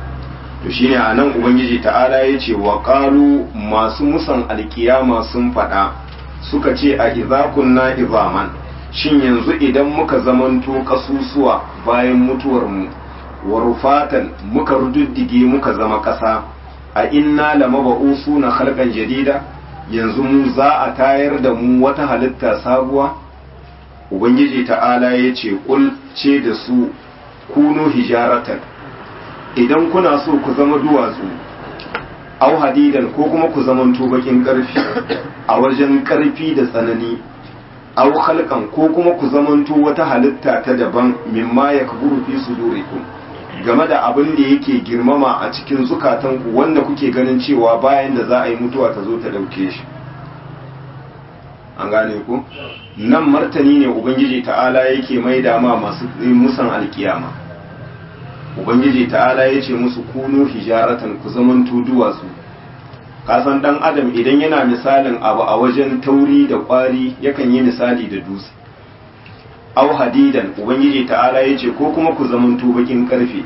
to shine a nan ubangiji ta'ala ya ce wa ƙalu masu musan alkiyama sun faɗa suka ce a izakunna izaman shin yanzu idan muka zamanto ƙasusuwa bayan mutuwarmu wa rufatan muka rududdige muka zama ƙasa a inna lamaba'usu na halkan jadida yanzu mu za a tayar da mu wata halitta sabuwa ubangiji ta'ala ya ce ce da su kuno hijaratan idan kuna so ku zama duwatsu au hadidan ko kuma ku zama bakin karfi a wajen karfi da tsanani au halkan ko kuma ku zamanto wata halitta ta daban mimma ya kaburu fi sudurikum game da abin da yake girmama a cikin zukatanku wanda kuke ganin cewa bayan da za a yi mutuwa ta zo ta ɗauke shi an gane ku nan martani ne ubangiji ta'ala yake mai dama masu musan alkiyama ubangiji ta'ala ya ce musu kunu hijaratan ku zaman duwatsu kasan dan adam idan yana misalin abu a wajen tauri da kwari yakan yi misali da dutse au hadidan ubangiji ta'ala ya ce ko kuma ku zamanto bakin karfe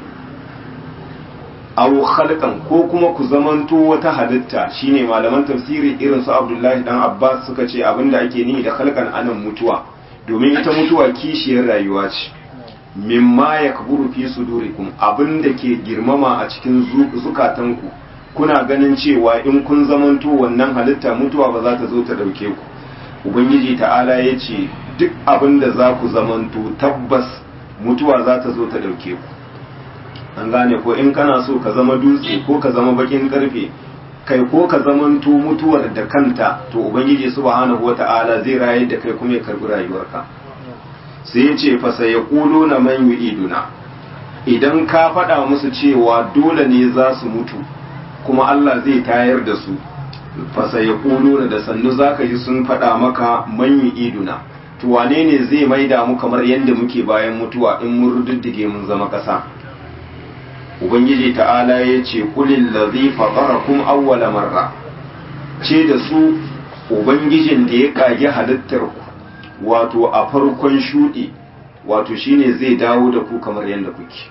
au khalqan ko kuma ku zamanto wata halitta shine malaman tafsiri irin su Abdullahi dan Abbas suka ce abinda ake nihi da khalqan anan mutuwa domin ita mutuwa kishiyar rayuwa ce mimma yakburu fi sudurikum abinda ke girmama a cikin zukatanku kuna ganin cewa in kun zamanto wannan halitta mutuwa ba za ta zo ta dauke ku ubangiji ta'ala ya ce duk abin da za ku zamanto tabbas mutuwa za ta zo ta ɗauke ku an gane ko in kana so ka zama dutse ko ka zama bakin karfe kai ko ka zamanto mutuwar da kanta to ubangiji subhanahu wata'ala zai rayar da kai kuma ya karbi rayuwarka sai ya ce fa sai yaqulu na man yu'iduna idan ka faɗa musu cewa dole ne za su mutu kuma Allah zai tayar da su fasa ya da sannu zaka ji sun faɗa maka man iduna to wane ne zai maida mu kamar yadda muke bayan mutuwa in mun rududdige mun zama ƙasa ubangiji ta'ala ya ce kulil ladhi fatarakum awwala marra ce da su ubangijin da ya kage halittar ku wato a farkon shudi wato shine zai dawo da ku kamar yadda kuke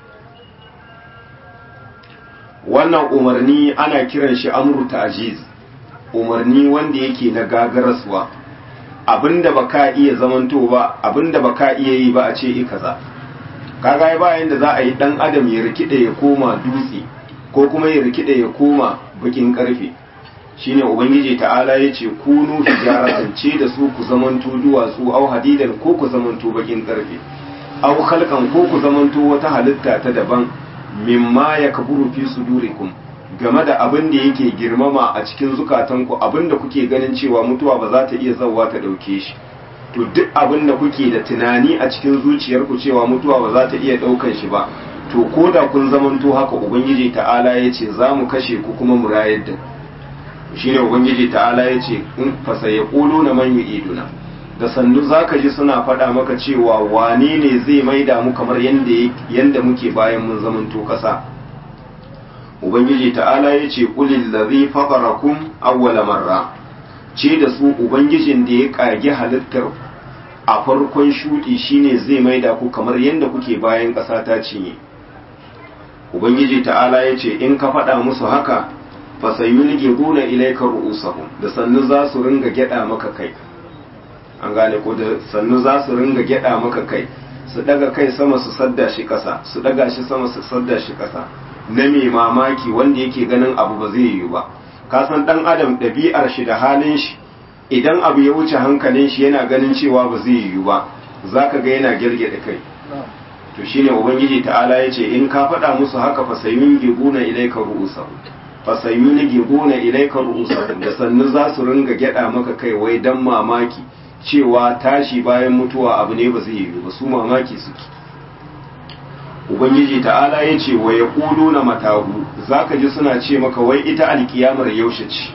wannan umarni ana kiran shi amru ta'jiz umarni wanda yake na gagaraswa abinda baka iya zamanto ba abinda baka iya yi ba a ce i kaza kaga ba yanda za a yi dan adam ya rikide ya koma dutse ko kuma ya rikide ya koma bakin karfe shine ubangiji ta'ala ya ce kunu hijaratan ce da su ku zamanto duwatsu au hadidan ko ku zamanto bakin karfe au khalqan ko ku zamanto wata halitta ta daban mimma yakburu fi sudurikum game da abin da yake girmama a cikin zukatanku abin da kuke ganin cewa mutuwa ba za ta iya zauwa ta ɗauke shi to duk abin da kuke da tunani a cikin zuciyarku cewa mutuwa ba za ta iya ɗaukan shi ba to ko da kun zamanto haka ubangiji ta'ala ya ce za mu kashe ku kuma mu rayar da shi ne ubangiji ta'ala ya ce in fasa ya ƙolo na man iduna da sannu za ka ji suna faɗa maka cewa wane ne zai maida mu kamar yadda muke bayan mun zamanto ƙasa ubangiji ta'ala ya ce ƙulil ladhi faqarakum awwala marra ce da su ubangijin da ya kage halittar a farkon shudi shine zai maida ku kamar yadda kuke bayan ƙasa ta cinye ubangiji ta'ala ya ce in ka faɗa musu haka fasayulge guna ilaika ru'usahum da sannu za su ringa gyada maka kai an gane ko da sannu za su ringa gyada maka kai su daga kai sama su sadda shi ƙasa su daga shi sama su sadda shi ƙasa na mai mamaki wanda yake ganin abu ba zai yiwu ba ka san dan adam ɗabi'ar shi da halin shi idan abu ya wuce hankalin shi yana ganin cewa ba zai yiwu ba zaka ga yana girgida kai to shine ubangiji ta'ala ya ce in ka faɗa musu haka fa sayun gibuna ilaika ru'usahu fa sayun gibuna ilaika ru'usahu da sannu za su ringa gyada maka kai wai dan mamaki cewa tashi bayan mutuwa abu ne ba zai yiwu ba su mamaki suke ubangiji ta'ala ya ce wa ya na matahu za ka ji suna ce maka wai ita alkiyamar yaushe ce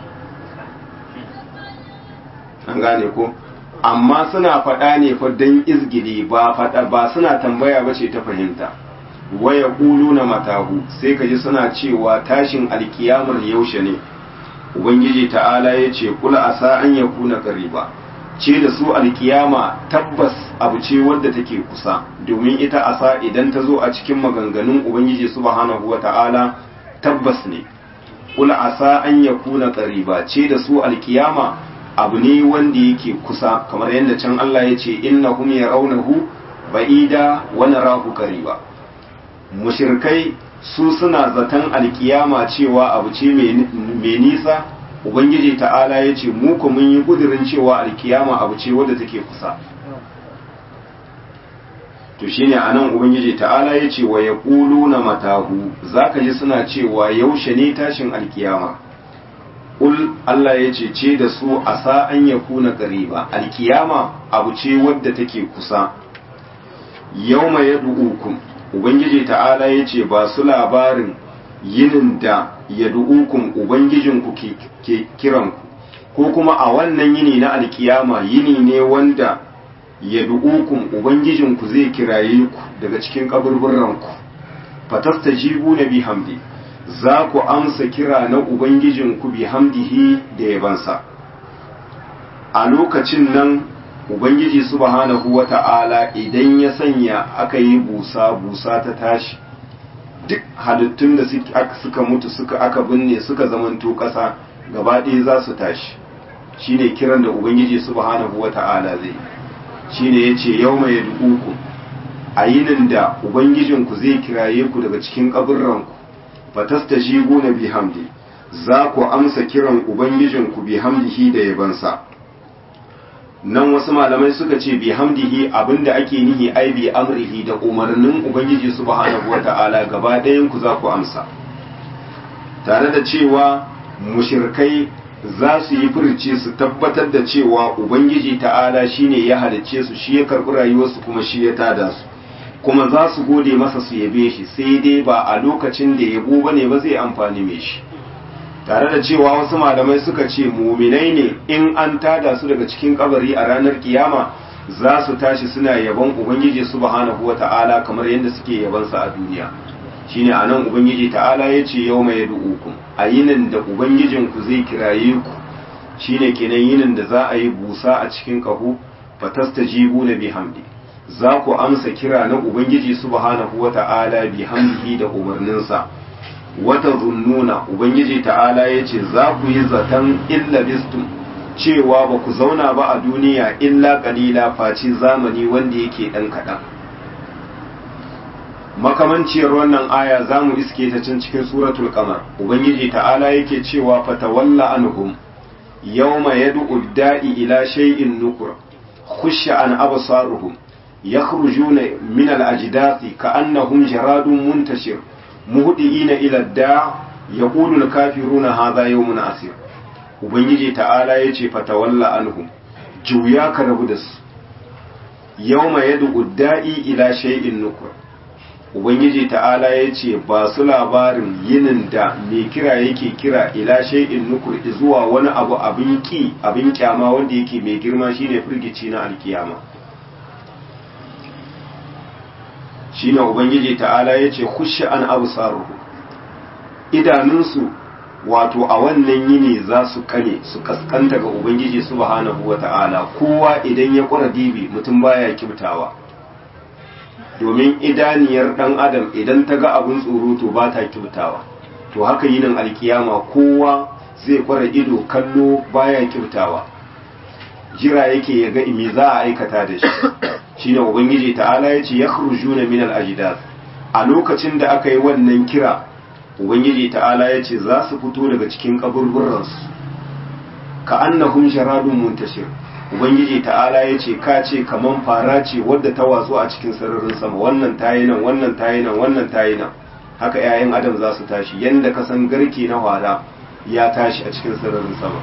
an gane ko amma suna faɗa ne fa don izgili ba faɗa ba suna tambaya ba ce ta fahimta wa ya na matahu sai ka ji suna cewa tashin alkiyamar yaushe ne ubangiji ta'ala ya ce kula asa an ya kuna ba ce da su alkiyama tabbas abu ce wadda take kusa domin ita asa idan ta zo a cikin maganganun ubangiji subhanahu wa ta'ala tabbas ne kul asa an yakuna qariba ce da su alkiyama abu ne wanda yake kusa kamar yadda can Allah ya ce innahum yarawnahu ba'ida wa narahu qariba mushrikai su suna zaton alkiyama cewa abu ce mai nisa ubangiji ta'ala ya ce mu ku mun yi kudirin cewa alkiyama abu ce wadda take kusa to shine anan ubangiji ta'ala ya ce wa ya na matahu zaka ji suna cewa yaushe ne tashin alkiyama ul Allah ya ce ce da su asa an ya kuna qariba alkiyama abu ce wadda take kusa yauma yad'ukum ubangiji ta'ala ya ce ba su labarin yinin da ya du'ukun Ubangijinku ke kiranku, ko kuma a wannan yini na alkiyama yini ne wanda ya du'ukun Ubangijinku zai kiraye ku daga cikin kaburburanku, fatasta jibu na bihamdi, za ku amsa kira na Ubangijinku bihamdihi da yabansa. A lokacin nan Ubangiji subhanahu wa ta'ala idan ya sanya aka yi busa busa ta tashi. duk halittun da suka mutu suka aka binne suka zamanto ƙasa gaba ɗaya za su tashi shine kiran da ubangiji subhanahu wata'ala zai shine yace yawma yad'ukum a yinin da ubangijinku zai kiraye ku daga cikin kaburranku fatastajibuna bihamdi za ku amsa kiran ubangijinku bihamdihi da yabansa nan wasu malamai suka ce bi hamdihi abinda ake nihi ai bi amrihi da umarnin ubangiji subhanahu wata'ala gaba ɗayan ku za ku amsa tare da cewa mushirkai za su yi furci su tabbatar da cewa ubangiji ta'ala shine ya halicce su shi ya karɓi rayuwarsu kuma shi ya tada su kuma za su gode masa su yabe shi sai dai ba a lokacin da yabo bane ba zai amfani mai shi tare da cewa wasu malamai suka ce muminai ne in an tada su daga cikin kabari a ranar kiyama za su tashi suna yabon ubangiji subhanahu wata'ala kamar yadda suke yabansa a duniya shine anan ubangiji ta'ala ya ce yau mai du'ukum a yinin da ubangijinku zai kiraye ku shine kenan yinin da za a yi busa a cikin ƙaho fatastajibu na bihamdi za ku amsa kira na ubangiji subhanahu wata'ala bihamdihi da umarninsa wata zunnuna ubangiji ta'ala ya ce za ku yi zaton illa bistum cewa ba ku zauna ba a duniya illa kalila face zamani wanda yake ɗan kaɗan makamanciyar wannan aya za mu iske ta can cikin suratul kamar ubangiji ta'ala yake cewa fatawalla anhum yawma yad'u da'i ila shay'in nukur khusha an absaruhum yakhrujuna min al-ajdathi ka'annahum jaradun muntashir muhdiina ila ad-da' yaqulu al-kafiruna hadha yawmun asir ubangiji ta'ala yace fatawalla anhum juya ka rabu da su yawma yad'u da'i ila shay'in nukur ubangiji ta'ala ya ce ba su labarin yinin da mai kira yake kira ila shay'in nukur zuwa wani abu abin ki abin kyama wanda yake mai girma shine firgici na alkiyama shine ubangiji ta'ala ya ce kushi an abu saruhu idanunsu wato a wannan yini za su kane su kaskanta ga ubangiji subhanahu wa ta'ala kowa idan ya kura dibi mutum baya kibtawa domin idaniyar ɗan adam idan ta ga abin tsoro to ba ta kyautawa to haka yinin alkiyama kowa zai kwara ido kallo baya kyautawa jira yake ya ga imi za a aikata da shi shine ubangiji ta'ala ya ce yakhrujuna min al-ajdad a lokacin da aka yi wannan kira ubangiji ta'ala ya ce za su fito daga cikin kaburburansu ka annahum sharadun muntashir ubangiji ta'ala ya ce ka ce kaman fara ce wadda ta watsu a cikin sararin sama wannan tayi nan wannan tayi nan wannan tayi nan haka 'ya'yan adam za su tashi yanda ka san garke na hwara ya tashi a cikin sararin sama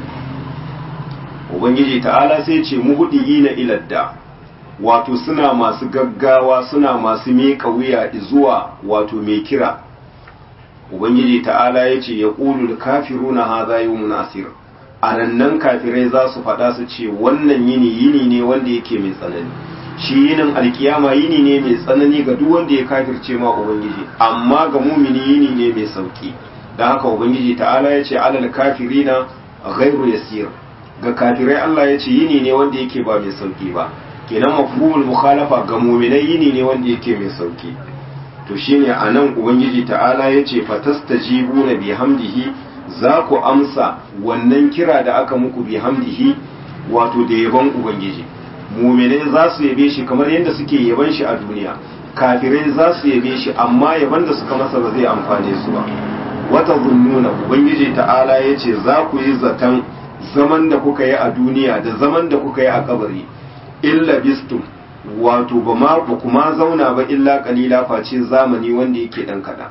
ubangiji ta'ala sai ce muhudi na iladda wato suna masu gaggawa suna masu miƙa wuya zuwa wato mai kira ubangiji ta'ala ya ce ya ƙulu kafiruna haza yawmun asir a nan kafirai za su faɗa su ce wannan yini yini ne wanda yake mai tsanani shi yinin alkiyama yini ne mai tsanani ga duk wanda ya kafirce ma ubangiji amma ga mumini yini ne mai sauki don haka ubangiji ta'ala ya ce alal kafirina ghairu yasir ga kafirai Allah ya ce yini ne wanda yake ba mai sauki ba kenan mafhumul mukhalafa ga muminai yini ne wanda yake mai sauki to shine anan ubangiji ta'ala ya ce fatastajibuna bihamdihi za ku amsa wannan kira da aka muku bi hamdihi wato da yabon ubangiji muminai za su yabe shi kamar yadda suke yaban shi a duniya kafirai za su yabe shi amma yaban da suka masa ba zai amfane su ba wata zunnuna ubangiji ta'ala ya ce za ku yi zaton zaman da kuka yi a duniya da zaman da kuka yi a kabari illa bistum wato ba ma ba kuma zauna ba illa kalila face zamani wanda yake dan kaɗan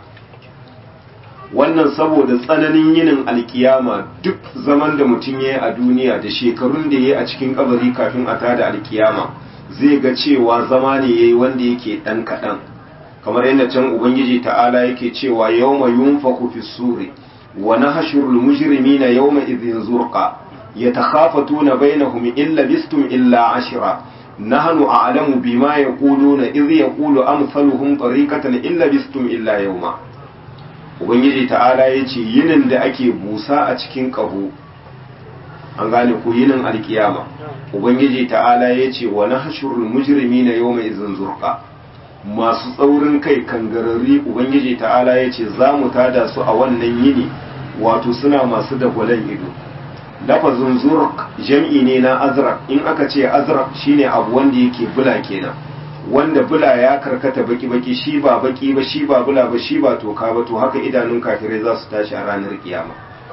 wannan saboda tsananin yinin alkiyama duk zaman da mutum ya yi a duniya da shekarun da ya yi a cikin kabari kafin a tada alkiyama zai ga cewa zama ne ya yi wanda yake ɗan kaɗan kamar yadda can ubangiji ta'ala yake cewa yawma yunfaku fi suri wa nahshurul mujrimina yawma idhin zurqa yatakhafatuna bainahum illa bistum illa ashra nahnu a'lamu bima yaquluna idh yaqulu amsaluhum tariqatan illa bistum illa yawma ubangiji ta'ala ya ce yinin da ake busa a cikin ƙaho an gane ku yinin alkiyama ubangiji ta'ala ya ce wa nahshurul mujrimi na yau mai zurqa masu tsaurin kai kangararri ubangiji ta'ala ya ce za mu tada su a wannan yini wato suna masu dagwalen ido lafazin zurq jam'i ne na azraq in aka ce azraq shine abu wanda yake bula kenan wanda bula ya karkata baki-baki shi ba baki ba shi ba bula ba shi ba toka ba to haka idanun kafirai za su tashi a ranar kiyama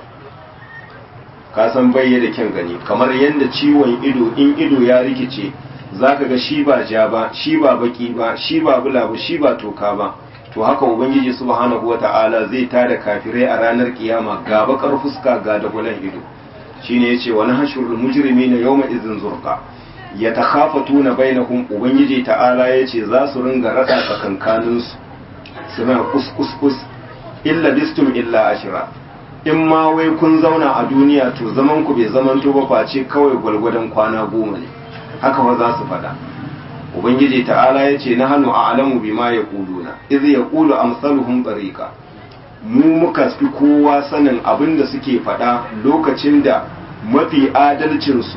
ka san bayya da kyan gani kamar yadda ciwon ido in ido ya rikice zaka ga shi ba ja ba shi ba baki ba shi ba bula ba shi ba toka ba to haka ubangiji subhanahu wata'ala zai tada kafirai a ranar kiyama ga bakar fuska ga dagulan ido shine yace wa nahshurul mujrimina yawma idhin zurqa ya takhafatuna bainahum ubangiji ta'ala yace za su ringa rada tsakankanin su suna kuskus illa bistum illa ashira in ma wai kun zauna a duniya to zaman ku bai zamanto ba face kawai gwalgwadon kwana goma ne haka wa za su faɗa ubangiji ta'ala ya ce na hannu a alamu bi ma ya ƙuluna izi ya ƙulu amsaluhum tsarika mu muka fi kowa sanin abin da suke faɗa lokacin da mafi adalcinsu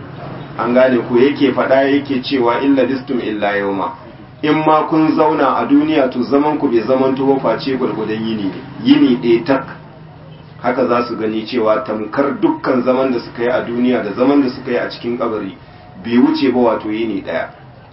an gane ko yake faɗa yake cewa illa distum illa yauma in ma kun zauna a duniya to zaman ku bai zaman to face gwargwadon yini ne yini ɗaya tak haka za su gani cewa tamkar dukkan zaman da suka yi a duniya da zaman da suka yi a cikin kabari bai wuce ba wato yini ɗaya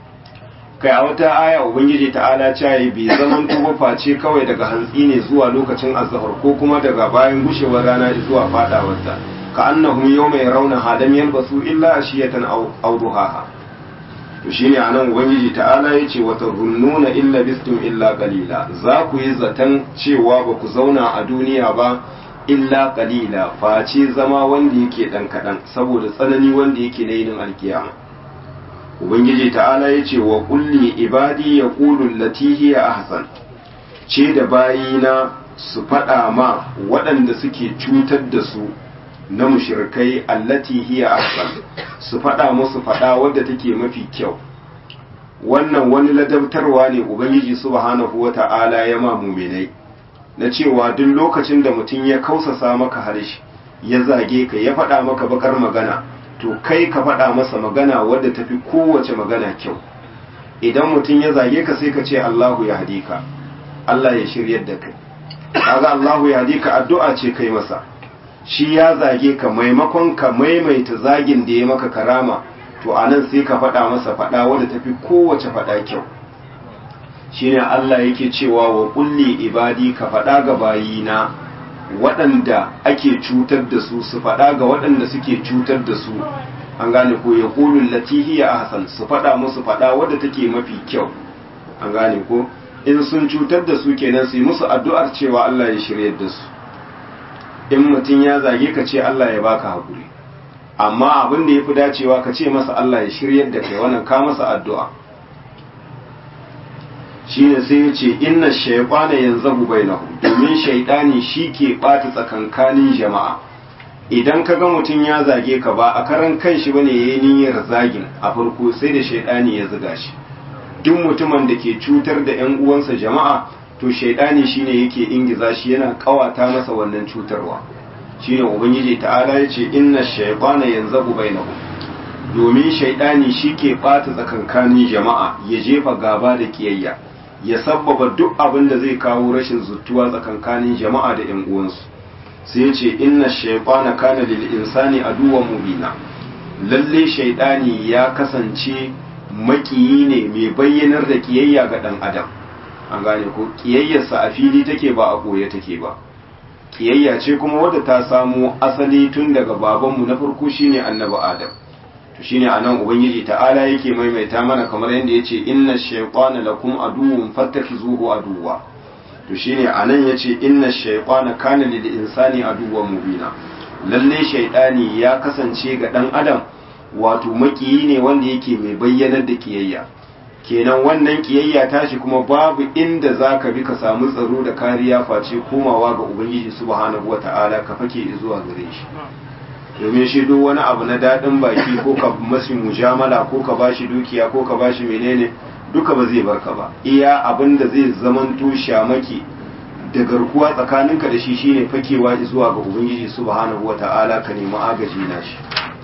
kai a wata aya ubangiji ta'ala cayi bai zaman to face kawai daga hantsi ne zuwa lokacin azhar ko kuma daga bayan gushewar rana zuwa fadawarta ka annahum yawma yarawna hadam yalbasu illa ashiyatan aw duhaha to shine anan ubangiji ta'ala yace wa tazunnuna illa bistum illa qalila za ku yi zaton cewa ba ku zauna a duniya ba illa qalila face zama wanda yake dan kadan saboda tsanani wanda yake na yin alkiyama ubangiji ta'ala yace wa kulli ibadi yaqulu allati hiya ahsan ce da bayina su faɗa ma waɗanda suke cutar da su na mushirkai allati hiya ahsan su faɗa musu faɗa wadda take mafi kyau wannan wani ladabtarwa ne ubangiji subhanahu wata'ala ya ma muminai na cewa duk lokacin da mutum ya kausasa maka harshe ya zage ka ya faɗa maka bakar magana to kai ka faɗa masa magana wadda tafi kowace magana kyau idan mutum ya zage ka sai ka ce Allahu ya hadika Allah ya shiryar da kai kaga Allahu ya hadika addu'a ce kai masa shi ya zage ka maimakon ka maimaita zagin da ya maka karama to anan sai ka faɗa masa faɗa wadda tafi kowace faɗa kyau shine Allah yake cewa wa kulli ibadi ka faɗa ga bayina waɗanda ake cutar da su su faɗa ga waɗanda suke cutar da su an gane ko ya kulun latihiya ahsan su faɗa musu faɗa wadda take mafi kyau an gane ko in sun cutar da su kenan su yi musu addu'ar cewa Allah ya shiryar da su in mutum ya zage ka ce Allah ya baka haƙuri amma abin da ya fi dacewa ka ce masa Allah ya shiryar da kai wannan ka masa addu'a shi ne sai ya ce inna shaifana yanzu bainahu domin shaidani shi ke ɓata tsakankanin jama'a idan ka ga mutum ya zage ka ba a karan kan shi bane ya yi niyyar zagin a farko sai da shaidani ya zuga shi duk mutumin da ke cutar da 'yan uwansa jama'a to shaidani shine yake ingiza shi yana kawata masa wannan cutarwa shine ubangiji ta'ala yace inna shaytana yanzabu bainahum domin shaidani shike bata tsakankanin jama'a ya jefa gaba da kiyayya ya sabbaba duk abin da zai kawo rashin zuttuwa tsakankanin jama'a da ƴan uwansu sai yace inna shaytana kana lil insani aduwwan mubina lalle shaidani ya kasance makiyi ne mai bayyanar da kiyayya ga dan adam an gane ko kiyayyarsa a fili take ba a koye take ba kiyayya ce kuma wadda ta samo asali tun daga babanmu na farko shine annabi adam to shine anan ubangiji ta'ala yake maimaita mana kamar yadda yace inna shaytana lakum aduwwun fattakhizuhu aduwwa to shine anan yace inna shaytana kana lil insani aduwwan mubina lalle shaytani ya kasance ga dan adam wato makiyi ne wanda yake mai bayyanar da kiyayya kenan wannan kiyayya tashi kuma babu inda za ka bi ka samu tsaro da kariya face komawa ga ubangiji subhanahu wata'ala ka fake zuwa gare shi domin shi duk wani abu na daɗin baki ko ka mashi mujamala ko ka bashi dukiya ko ka bashi menene duka ba zai barka ba iya abin da zai zamanto shamaki da garkuwa tsakaninka da shi shine fakewa zuwa ga ubangiji subhanahu wata'ala ka nemi agaji na shi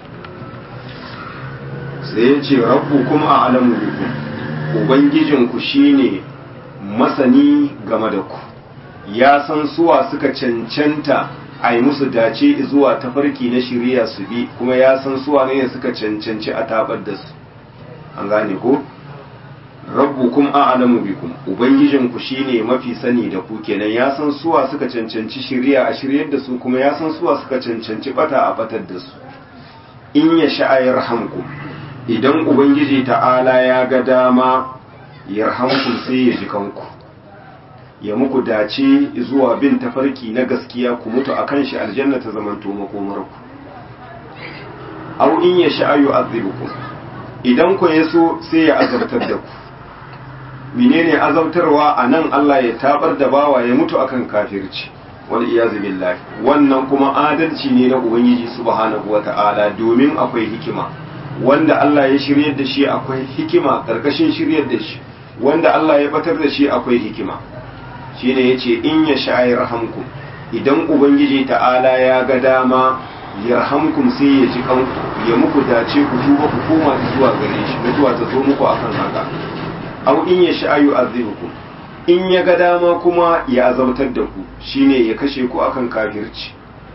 sai ya ce rabbu kuma a alamu bikum ubangijinku shine masani game da ku ya san suwa suka cancanta a yi musu dace zuwa tafarki na shirya su bi kuma ya san suwa ne suka cancanci a tabar da su an gane ko rabbukum a'lamu bikum ubangijinku shine mafi sani da ku kenan ya san suwa suka cancanci shirya a shiryar da su kuma ya san suwa suka cancanci bata a batar da su in ya sha'ayar hamku idan ubangiji ta'ala ya ga dama yarhamkum sai ya ji kanku ya muku dace zuwa bin tafarki na gaskiya ku mutu akan shi aljanna ta zamanto makomarku aw in ya sha'ayu azibukum idan ku yaso sai ya azabtar da ku menene azabtarwa a nan Allah ya tabar da bawa ya mutu akan kafirci wal iyazu billahi wannan kuma adalci ne na ubangiji subhanahu wata'ala domin akwai hikima wanda Allah ya shiryar da shi akwai hikima karkashin shiryar da shi wanda Allah ya batar da shi akwai hikima shine yace in ya sha'ir rahamkum idan ubangiji ta'ala ya ga dama yarhamkum sai ya ji kanku ya muku dace ku tuba ku koma zuwa gare shi mutuwa ta zo muku akan haka aw in ya sha'ayu azibukum in ya ga dama kuma ya azabtar da ku shine ya kashe ku akan kafirci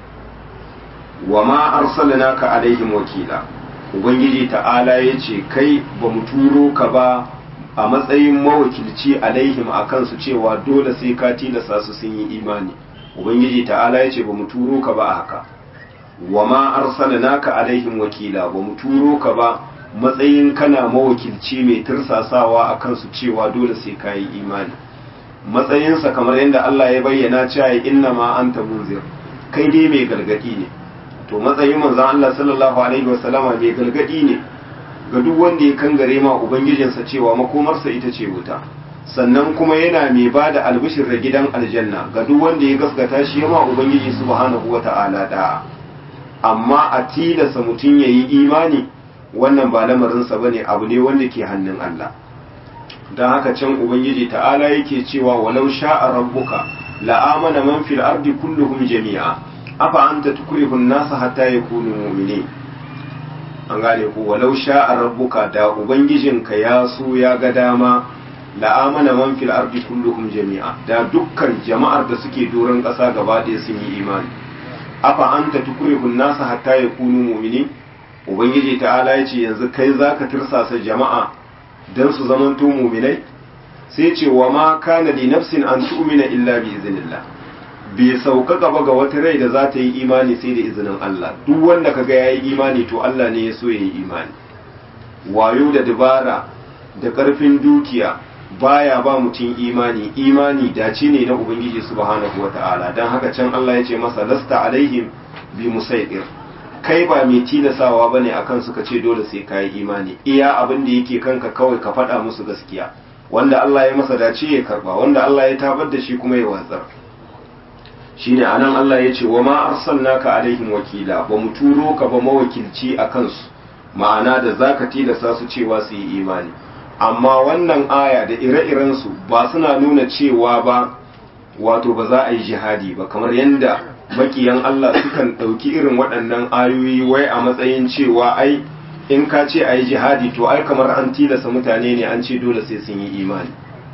wa ma arsalnaka alaihim wakila ubangiji ta'ala yace kai ba mu turo ka ba a matsayin mawakilci alaihim akan su cewa dole sai ka tilasta su sun yi imani ubangiji ta'ala yace ba mu turo ka ba haka wa ma arsalnaka alaihim wakila ba mu turo ka ba matsayin kana mawakilci mai tursasawa akan su cewa dole sai ka yi imani matsayinsa kamar yadda Allah ya bayyana cewa inna ma anta munzir kai dai mai gargadi ne to matsayin manzon Allah sallallahu alaihi wasallama mai gargadi ne ga duk wanda ya kangare ma ubangijinsa cewa makomarsa ita ce wuta sannan kuma yana mai ba da albishir da gidan aljanna ga duk wanda ya gaskata shi ma ubangiji subhanahu wata'ala da amma a tilasa mutum ya yi imani wannan ba lamarinsa bane abu ne wanda ke hannun Allah don haka can ubangiji ta'ala yake cewa walau sha'a rabbuka la'amana man fil ardi kulluhum jami'a afa anta tukrihun nasa hatta yakunu mu'minin an gane ku walau sha'a rabbuka da ubangijinka ya so ya ga dama la'amana man fil ardi kulluhum jami'a da dukkan jama'ar da suke doron ƙasa gaba ɗaya sun yi imani afa anta tukrihun nasa hatta yakunu mu'minin ubangiji ta'ala ya ce yanzu kai zaka tirsasa jama'a dan su zamanto mu'minai sai ce wa ma kana li nafsin an tu'mina illa bi iznillah bai sauka gaba ga wata rai da za ta yi imani sai da izinin Allah duk wanda kaga yayi imani to Allah ne ya so ya yi imani wayo da dabara da karfin dukiya baya ba mutum imani imani dace ne na ubangiji subhanahu wata'ala dan haka can Allah ya ce masa lasta alaihim bi musaidir kai ba mai tilasawa bane akan suka ce dole sai kai imani iya abin da yake kanka kawai ka faɗa musu gaskiya wanda Allah ya masa dace ya karba wanda Allah ya tabar da shi kuma ya watsar shine anan Allah ya ce wa ma arsalnaka alaihim wakila ba mu turo ka ba mawakilci a kansu ma'ana da zaka tilasta su cewa su yi imani amma wannan aya da ire-iren su ba suna nuna cewa ba wato ba za a yi jihadi ba kamar yadda makiyan Allah sukan ɗauki irin waɗannan ayoyi wai a matsayin cewa ai in ka ce a yi jihadi to ai kamar an tilasta mutane ne an ce dole sai sun yi imani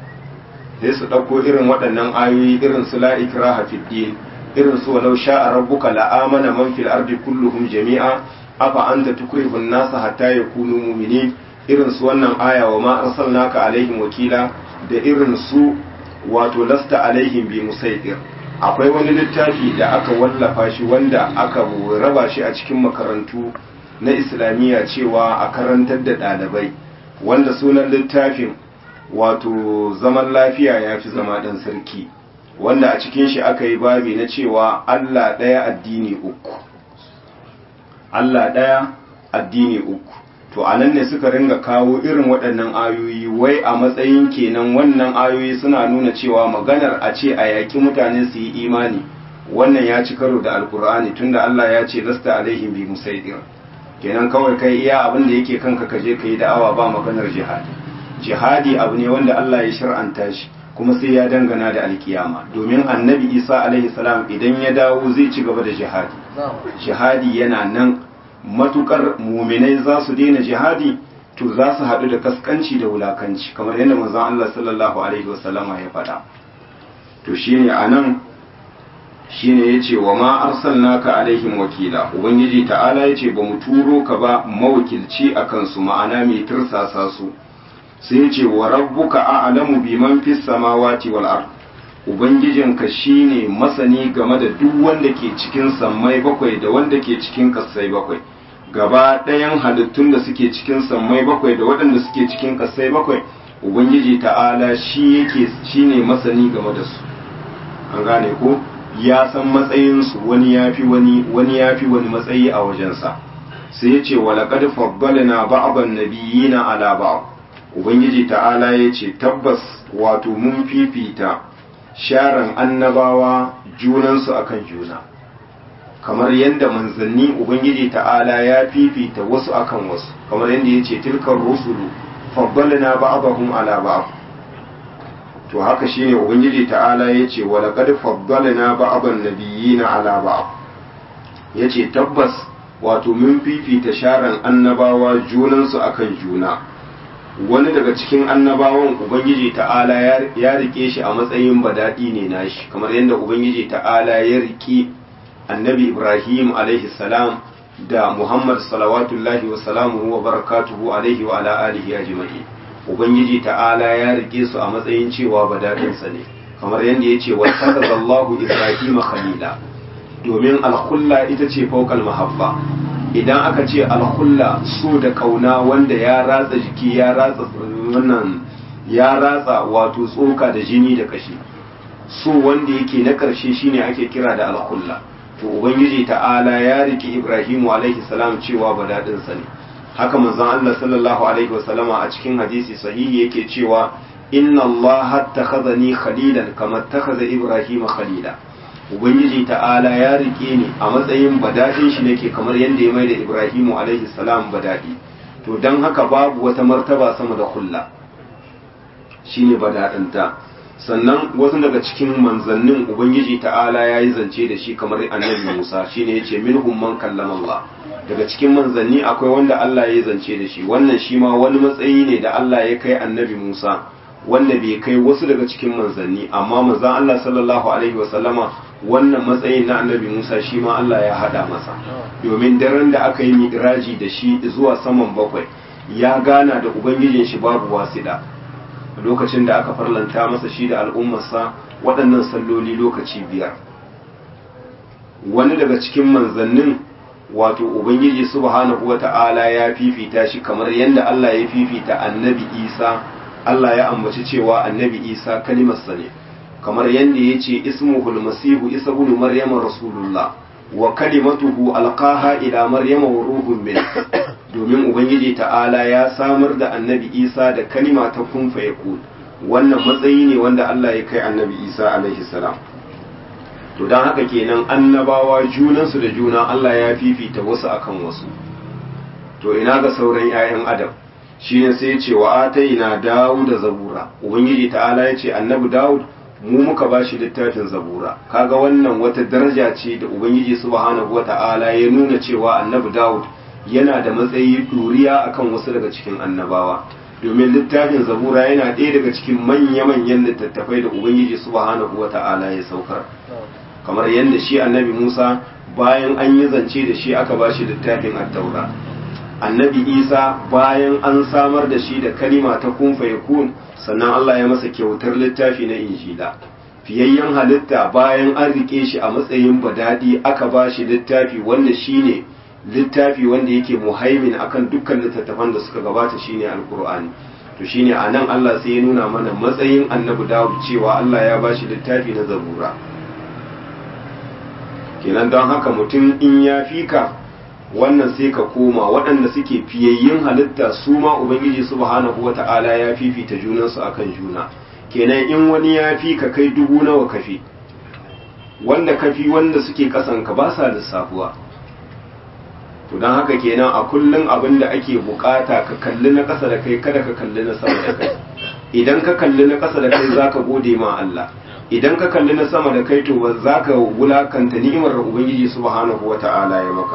sai su ɗauko irin waɗannan ayoyi irin su la ikraha fid din irin su walau sha'a rabbuka la amana man fil ardi kulluhum jami'a afa anta tukrihu an-nasa hatta yakunu mu'minin irin su wannan aya wa ma arsalnaka alaihim wakila da irin su wato lasta alaihim bi musaitir akwai wani littafi da aka wallafa shi wanda aka raba shi a cikin makarantu na islamiyya cewa a karantar da ɗalibai wanda sunan littafin wato zaman lafiya ya fi zama ɗan sarki wanda a cikin shi aka yi babi na cewa Allah ɗaya addini uku Allah ɗaya addini uku to a nan ne suka ringa kawo irin waɗannan ayoyi wai a matsayin kenan wannan ayoyi suna nuna cewa maganar a ce a yaƙi mutane su yi imani wannan ya ci karo da alkur'ani tunda Allah ya ce lasta alaihim bi musaidir kenan kawai kai iya abin da yake kanka ka je ka yi da'awa ba maganar jihadi jihadi abu ne wanda Allah ya shar'anta shi kuma sai ya dangana da alkiyama domin annabi isa alaihi salam idan ya dawo zai ci gaba da jihadi jihadi yana nan matukar muminai za su daina jihadi to za su haɗu da kaskanci da wulakanci kamar yadda manzon Allah sallallahu alaihi wasallama ya faɗa to shine anan shine yace wa ma arsalnaka alaihim wakila ubangiji ta'ala yace ba mu turo ka ba mawakilci akan su ma'ana mai tirsasa su sai ce wa rabbuka a'lamu biman fis samawati wal ard ubangijinka shine masani game da duk wanda ke cikin sammai bakwai da wanda ke cikin kasai bakwai gaba ɗayan halittun da suke cikin sammai bakwai da waɗanda suke cikin kasai bakwai ubangiji ta'ala shi yake shine masani game da su an gane ko ya san matsayinsu wani yafi wani wani yafi wani matsayi a wajensa sai ya ce walaƙad fabbalna ba'dan nabiyina ala ba'd ubangiji ta'ala ya ce tabbas wato mun fifita sharan annabawa junansu akan juna kamar yadda manzanni ubangiji ta'ala ya fifita wasu akan wasu kamar yadda ya ce tilkar rusulu faddalna ba'dahum ala ba'd to haka shine ubangiji ta'ala ya ce wa laqad faddalna ba'dan nabiyina ala ba'd yace tabbas wato mun fifita sharan annabawa junansu akan juna wani daga cikin annabawan ubangiji ta'ala ya rike shi a matsayin badadi ne nashi kamar yadda ubangiji ta'ala ya rike annabi ibrahim alaihi salam da muhammad salawatullahi wa salamuhu wa barakatuhu alaihi wa ala alihi ajma'i ubangiji ta'ala ya rike su a matsayin cewa badadinsa ne kamar yadda ya ce wa takazallahu ibrahim khalila domin alkhulla ita ce fawqal mahabba idan aka ce alhulla so da kauna wanda ya ratsa jiki ya ratsa wannan ya ratsa wato tsoka da jini da kashi so wanda yake na karshe shine ake kira da alhulla to ubangiji ta'ala ya riki ibrahimu alaihi salam cewa badadin sa ne haka manzon Allah sallallahu alaihi wasallama a cikin hadisi sahihi yake cewa inna Allah takhazani khalilan kama takhaza ibrahima khalila ubangiji ta'ala ya rike ni a matsayin badadin shi nake kamar yadda ya mai da ibrahimu alaihi salam badadi to don haka babu wata martaba sama da kulla shine badadinta sannan wasu daga cikin manzannin ubangiji ta'ala ya yi zance da shi kamar annabi musa shine yace minhum man kallama Allah daga cikin manzanni akwai wanda Allah ya yi zance da shi wannan shi ma wani matsayi ne da Allah ya kai annabi musa wanda bai kai wasu daga cikin manzanni amma manzan Allah sallallahu alaihi wasallama wannan matsayin na annabi Musa shi ma Allah ya hada masa domin daren da aka yi mi'raji da shi zuwa saman bakwai ya gana da ubangijin shi babu wasida lokacin da aka farlanta masa shi da al'ummarsa waɗannan salloli lokaci biyar wani daga cikin manzannin wato ubangiji subhanahu wata'ala ya fifita shi kamar yadda Allah ya fifita annabi Isa Allah ya ambaci cewa annabi Isa kalimarsa ne kamar yadda ya ce ismuhul masihu isa ibn maryama rasulullah wa kalimatuhu alqaha ila maryama wa ruhun min domin ubangiji ta'ala ya samar da annabi isa da kalima ta kun fa yakun wannan matsayi ne wanda Allah ya kai annabi isa alaihi salam to dan haka kenan annabawa junansu da juna Allah ya fifita wasu akan wasu to ina ga sauran 'ya'yan adam shine sai ya ce wa ataina dawud da zabura ubangiji ta'ala ya ce annabi dawud mu muka ba shi littafin zabura kaga wannan wata daraja ce da ubangiji subhanahu wata'ala ya nuna cewa annabi dawud yana da matsayi duriya akan wasu daga cikin annabawa domin littafin zabura yana ɗaya daga cikin manya-manyan littattafai da ubangiji subhanahu wata'ala ya saukar kamar yadda shi annabi musa bayan an yi zance da shi aka ba shi littafin attaura annabi isa bayan an samar da shi da kalima ta kun yakun sannan Allah ya masa kyautar littafi na injila fiyayyen halitta bayan an rike shi a matsayin badadi aka ba shi littafi wanda shine littafi wanda yake muhaimin akan dukkan littattafan da suka gabata shine alkur'ani to shine a nan Allah sai ya nuna mana matsayin annabi Dawud cewa Allah ya ba shi littafi na zabura kenan don haka mutum in ya fika wannan sai ka koma waɗanda suke fiyayyin halitta su ma ubangiji subhanahu wata'ala ya fifita junansu akan juna kenan in wani ya fi ka kai dubu nawa kafi wanda kafi wanda suke kasan ka ba sa lissafuwa to don haka kenan a kullum abin da ake bukata ka kalli na ƙasa da kai kada ka kalli na sama da kai idan ka kalli na ƙasa da kai zaka gode ma Allah idan ka kalli na sama da kai to zaka wulakanta ni'imar ubangiji subhanahu wata'ala ya maka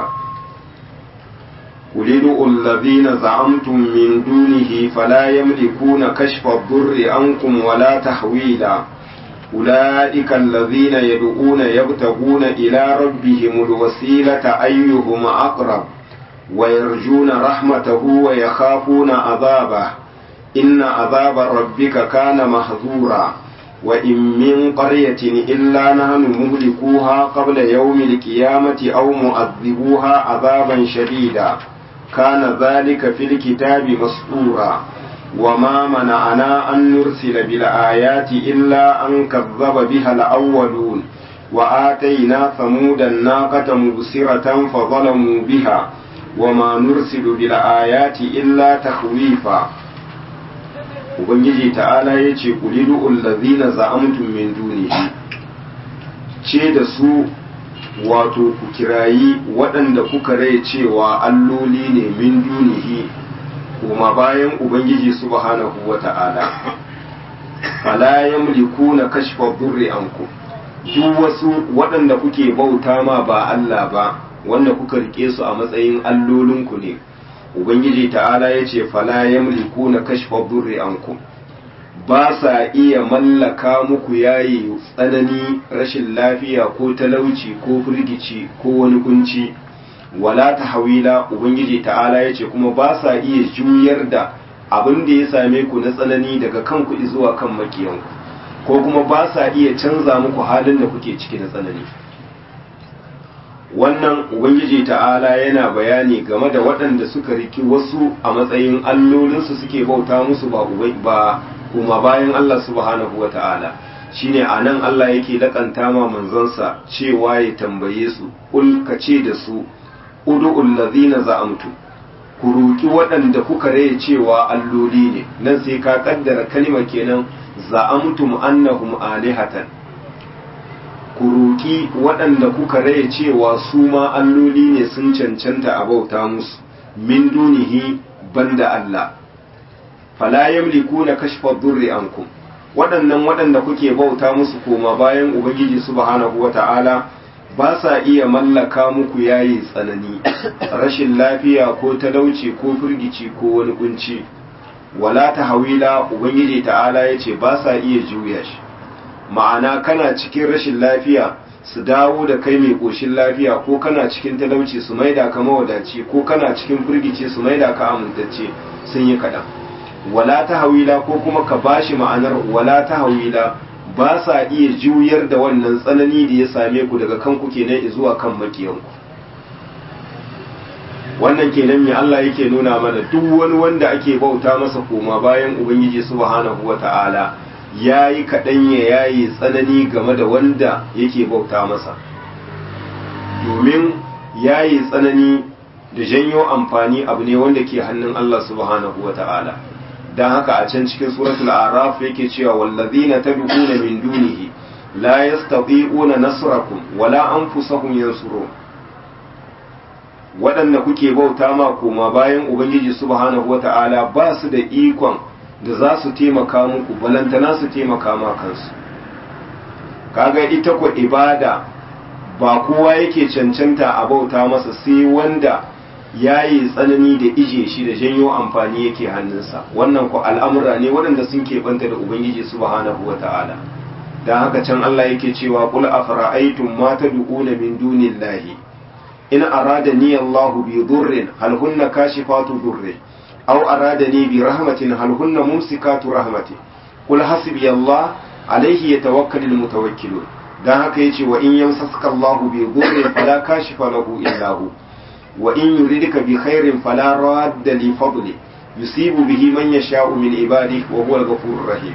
قل ادعوا الذين زعمتم من دونه فلا يملكون كشف الضر عنكم ولا تحويلا أولئك الذين يدعون يبتغون إلى ربهم الوسيلة أيهم أقرب ويرجون رحمته ويخافون عذابه إن عذاب ربك كان محذورا وإن من قرية إلا نحن مهلكوها قبل يوم القيامة أو مؤذبوها عذابا شديدا كان ذلك في الكتاب مسطورا وما منعنا أن نرسل بالآيات إلا أن كذب بها الأولون وآتينا ثمود الناقة مبصرة فظلموا بها وما نرسل بالآيات إلا تخويفا ubangiji ta'ala ya ce kulidu allazina za'amtum min dunihi ce da su wato ku kirayi waɗanda kuka rai cewa alloli ne min dunihi kuma bayan ubangiji subhanahu wa ta'ala fala yamlikuna kashfa durri anku duk wasu waɗanda kuke bauta ma ba Allah ba wanda kuka rike su a matsayin allolinku ne ubangiji ta'ala ya ce fala yamlikuna kashfa durri anku ba sa iya mallaka muku yayi tsanani rashin lafiya ko talauci ko firgici ko wani kunci wala tahwila ubangiji ta'ala ya ce kuma ba sa iya juyar da abin da ya same ku na tsanani daga kanku zuwa kan makiyanku ko kuma ba sa iya canza muku halin da kuke ciki na tsanani wannan ubangiji ta'ala yana bayani game da waɗanda suka riki wasu a matsayin allolinsu suke bauta musu ba ba kuma bayan Allah subhanahu wa ta'ala shine a nan Allah yake lakanta ma manzansa cewa ya tambaye su ul ka ce da su udu'ul ladzina za'amtu ku roki waɗanda kuka raye cewa alloli ne nan sai ka kaddara kalmar kenan za'amtum annahum alihatan ku roki waɗanda kuka raye cewa su ma alloli ne sun cancanta a bauta musu min dunihi banda Allah fala yamlikuna kashfa durri ankum waɗannan waɗanda kuke bauta musu koma bayan ubangiji subhanahu wata'ala ba sa iya mallaka muku yayi tsanani rashin lafiya ko talauci ko firgici ko wani kunci wala tahwila ubangiji ta'ala yace ba sa iya juya shi ma'ana kana cikin rashin lafiya su dawo da kai mai koshin lafiya ko kana cikin talauci su maida ka mawadaci ko kana cikin firgici su maida ka amintacce sun yi kaɗan wala ta hawila ko kuma ka bashi ma'anar wala ta hawila ba sa iya juyar da wannan tsanani da ya same ku daga kanku kenan zuwa kan makiyanku wannan kenan mai Allah yake nuna mana duk wani wanda ake bauta masa koma bayan ubangiji subhanahu wata'ala yayi kaɗan ya yayi tsanani game da wanda yake bauta masa domin yayi tsanani da janyo amfani abu ne wanda ke hannun Allah subhanahu wata'ala dan haka a can cikin suratul araf yake cewa wallazina tad'una min dunihi la yastati'una nasrakum wala anfusahum yansurun waɗanda kuke bauta ma koma bayan ubangiji subhanahu wata'ala ba su da ikon da za su taimaka muku balantana su taimaka ma kansu kaga ita ku ibada ba kowa yake cancanta a bauta masa sai wanda yayi tsanani da ije shi da janyo amfani yake hannunsa wannan ku al'amura ne waɗanda sun keɓanta da ubangiji subhanahu wata'ala dan haka can Allah yake cewa qul afara'aytum ma tad'una min dunillahi in aradani Allah bi durrin hal hunna kashifatu durri aw aradani bi rahmatin hal hunna mumsikatu rahmati qul hasbi Allah alayhi yatawakkalul mutawakkilun dan haka yace wa in yamsaka Allah bi durrin fala kashifa lahu illa hu wa in yuridka bi khairin fala radda li fadli yusibu bihi man yasha'u min ibadihi wa huwa al-ghafurur rahim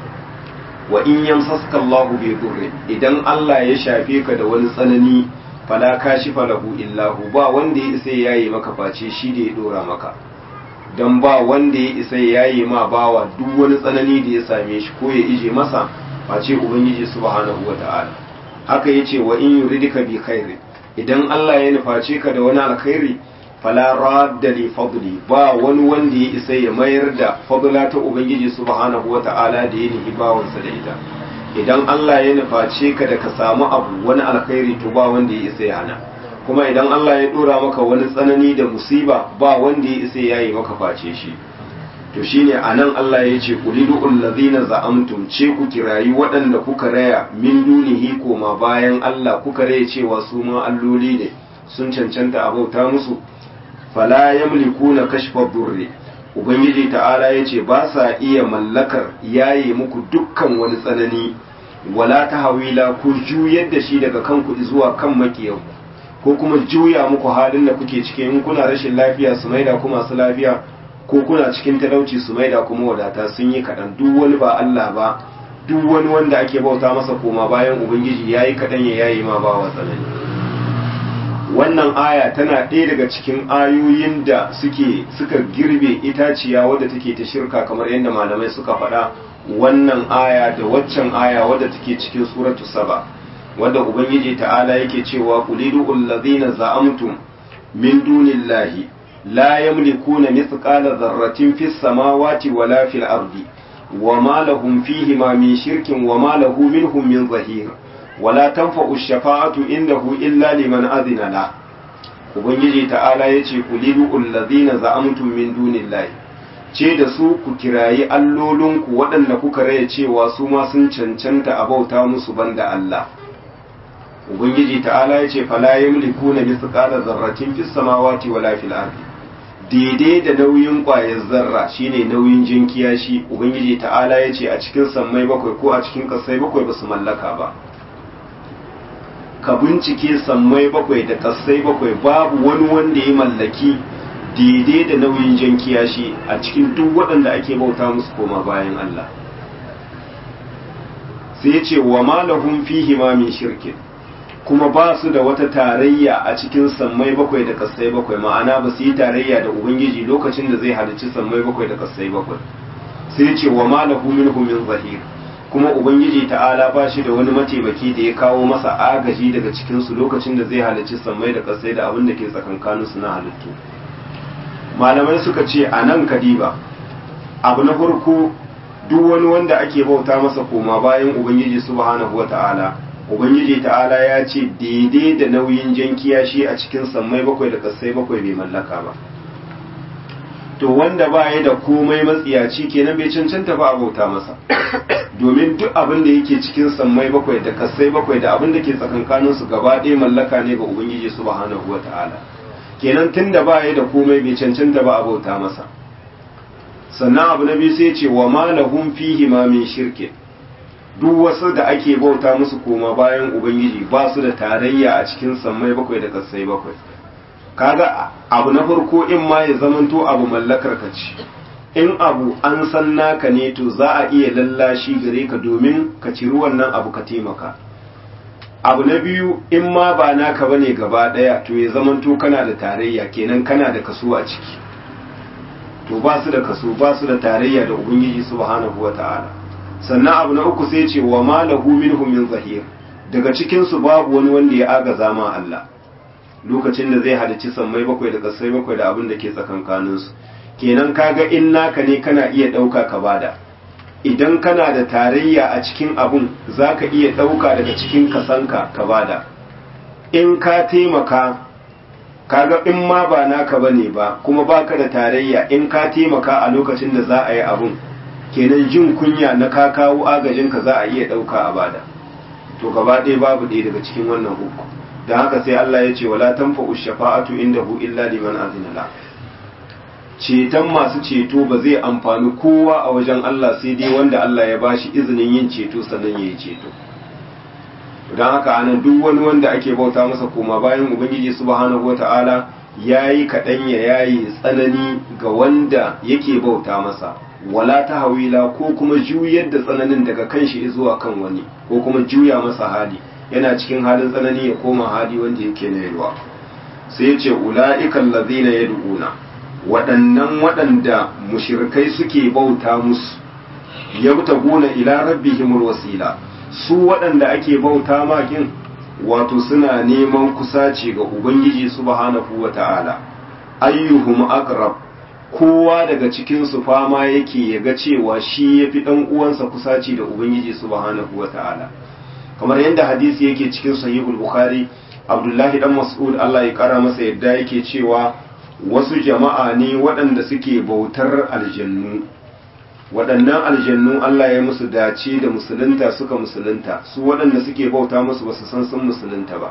wa in yamsaka Allah bi durrin idan Allah ya shafe ka da wani tsanani fala kashifa lahu illahu ba wanda ya isa yayi maka face shi da ya dora maka dan ba wanda ya isa yayi ma bawa duk wani tsanani da ya same shi ko ya ije masa face ubangiji subhanahu wataala haka yace wa in yuridika bi khairi idan Allah ya nuface ka da wani alkhairi fala radda li fadli ba wani wanda ya isa ya mayar da fadla ta ubangiji subhanahu wataala da ya nihi bawansa da ita idan Allah ya nuface ka da ka samu abu wani alkhairi to ba wanda ya isa ya hana kuma idan Allah ya dora maka wani tsanani da musiba ba wanda ya isa ya yi maka face shi to shine anan Allah ya ce qulidu allazina za'amtum ce ku kirayi waɗanda kuka raya min dunihi koma bayan Allah kuka raya cewa su ma alloli ne sun cancanta a bauta musu fala yamlikuna kashfa durri ubangiji ta'ala ya ce ba sa iya mallakar yaye muku dukkan wani tsanani wala ta hawila ku juyar da shi daga kanku zuwa kan makiyanku ko kuma juya muku halin da kuke cikin in kuna rashin lafiya su maida ku masu lafiya ko kuna cikin talauci su maida kuma wadata sun yi kaɗan duk wani ba Allah ba duk wani wanda ake bauta masa koma bayan ubangiji ya yi kaɗan ya yayi ma ba wa tsanani wannan aya tana ɗaya daga cikin ayoyin da suke suka girbe itaciya wadda take ta shirka kamar yadda malamai suka faɗa wannan aya da waccan aya wadda take cikin suratu saba wadda ubangiji ta'ala yake cewa qulidu allazina za'amtum min dunillahi la yamlikuna mithqala dharratin fis samawati wala fil ardi wama lahum fihi ma min shirkin wama lahu minhum min zahir wala tanfa'u shafa'atu indahu illa liman adhina la ubangiji ta'ala yace qulidu allazina za'amtum min dunillahi ce da su ku kirayi allolinku waɗanda kuka raya cewa su ma sun cancanta a bauta musu banda Allah ubangiji ta'ala yace fala yamlikuna mithqala zarratin fis samawati wala fil ardi daidai da nauyin ƙwayar zarra shine nauyin jinkiya shi ubangiji ta'ala yace a cikin sammai bakwai ko a cikin ƙasai bakwai ba su mallaka ba ka bincike sammai bakwai da kasai bakwai babu wani wanda ya mallaki daidai da nauyin jan kiyashi a cikin duk waɗanda ake bauta musu koma bayan Allah sai ya ce wa malahum fihi ma min shirkin kuma ba su da wata tarayya a cikin sammai bakwai da kasai bakwai ma'ana ba su yi tarayya da ubangiji lokacin da zai halicci sammai bakwai da kasai bakwai sai ya ce wa malahu minhum min zahir kuma ubangiji ta'ala ba shi da wani mataimaki da ya kawo masa agaji daga cikinsu lokacin da zai halicci sammai da kasai da abin da ke tsakankaninsu na halittu malamai suka ce a nan kadiba abu na farko duk wani wanda ake bauta masa koma bayan ubangiji subhanahu wa ta'ala ubangiji ta'ala ya ce daidai da nauyin jan kiyashi a cikin sammai bakwai da kasai bakwai bai mallaka ba to wanda ba ya da komai matsiyaci kenan bai cancanta ba a bauta masa domin duk abin da yake cikin sammai bakwai da kasai bakwai da abin da ke tsakankanin su gaba ɗaya mallaka ne ga ubangiji subhanahu wata'ala kenan tunda ba ya da komai bai cancanta ba a bauta masa sannan abu na biyu sai ce wa ma lahum fihi ma min shirkin duk wasu da ake bauta musu koma bayan ubangiji ba su da tarayya a cikin sammai bakwai da kasai bakwai kaga abu na farko in ma ya zamanto abu mallakar ka ce in abu an san naka ne to za a iya lallashi gare ka domin ka ciri wannan abu ka taimaka abu na biyu in ma ba naka bane gaba daya to ya zamanto kana da tarayya kenan kana da kaso a ciki to ba su da kaso ba su da tarayya da ubangiji subhanahu wata'ala sannan abu na uku sai ce wa ma lahu minhum min zahir daga cikin su babu wani wanda ya agaza ma Allah lokacin da zai halicci sammai bakwai da kasai bakwai da abin da ke tsakankaninsu kenan kaga in naka ne kana iya ɗauka ka bada idan kana da tarayya a cikin abun za ka iya ɗauka daga cikin kasanka ka bada in ka taimaka kaga in ma ba naka ba ne ba kuma baka da tarayya in ka taimaka a lokacin da za a yi abun kenan jin kunya na ka kawo agajinka za a iya ɗauka a bada to gaba ɗaya babu ɗaya daga cikin wannan uku da haka sai Allah ya ce wala tanfa'u shafa'atu indahu illa liman azina la ceton masu ceto ba zai amfani kowa a wajen Allah sai dai wanda Allah ya bashi izinin yin ceto sannan yayi ceto don haka anan duk wani wanda ake bauta masa koma bayan ubangiji subhanahu wata'ala yayi kaɗan ya yayi tsanani ga wanda yake bauta masa wala ta hawila ko kuma juyar da tsananin daga kan shi zuwa kan wani ko kuma juya masa hali yana cikin halin tsanani ya koma hali wanda yake na yalwa sai ya ce ula'ikan lazina ya du'una waɗannan waɗanda mushirkai suke bauta musu ya gona ila rabbihimul wasila su waɗanda ake bauta makin wato suna neman kusaci ga ubangiji subhanahu wa ta'ala ayyuhum aqrab kowa daga cikin su fama yake ya ga cewa shi yafi dan uwansa kusaci da ubangiji subhanahu wa ta'ala kamar yadda hadisi yake cikin sahihul bukhari abdullahi dan mas'ud Allah ya kara masa yadda yake cewa wasu jama'a ne waɗanda suke bautar aljannu waɗannan aljannu Allah ya musu dace da musulunta suka musulunta su waɗanda suke bauta musu basu san sun musulunta ba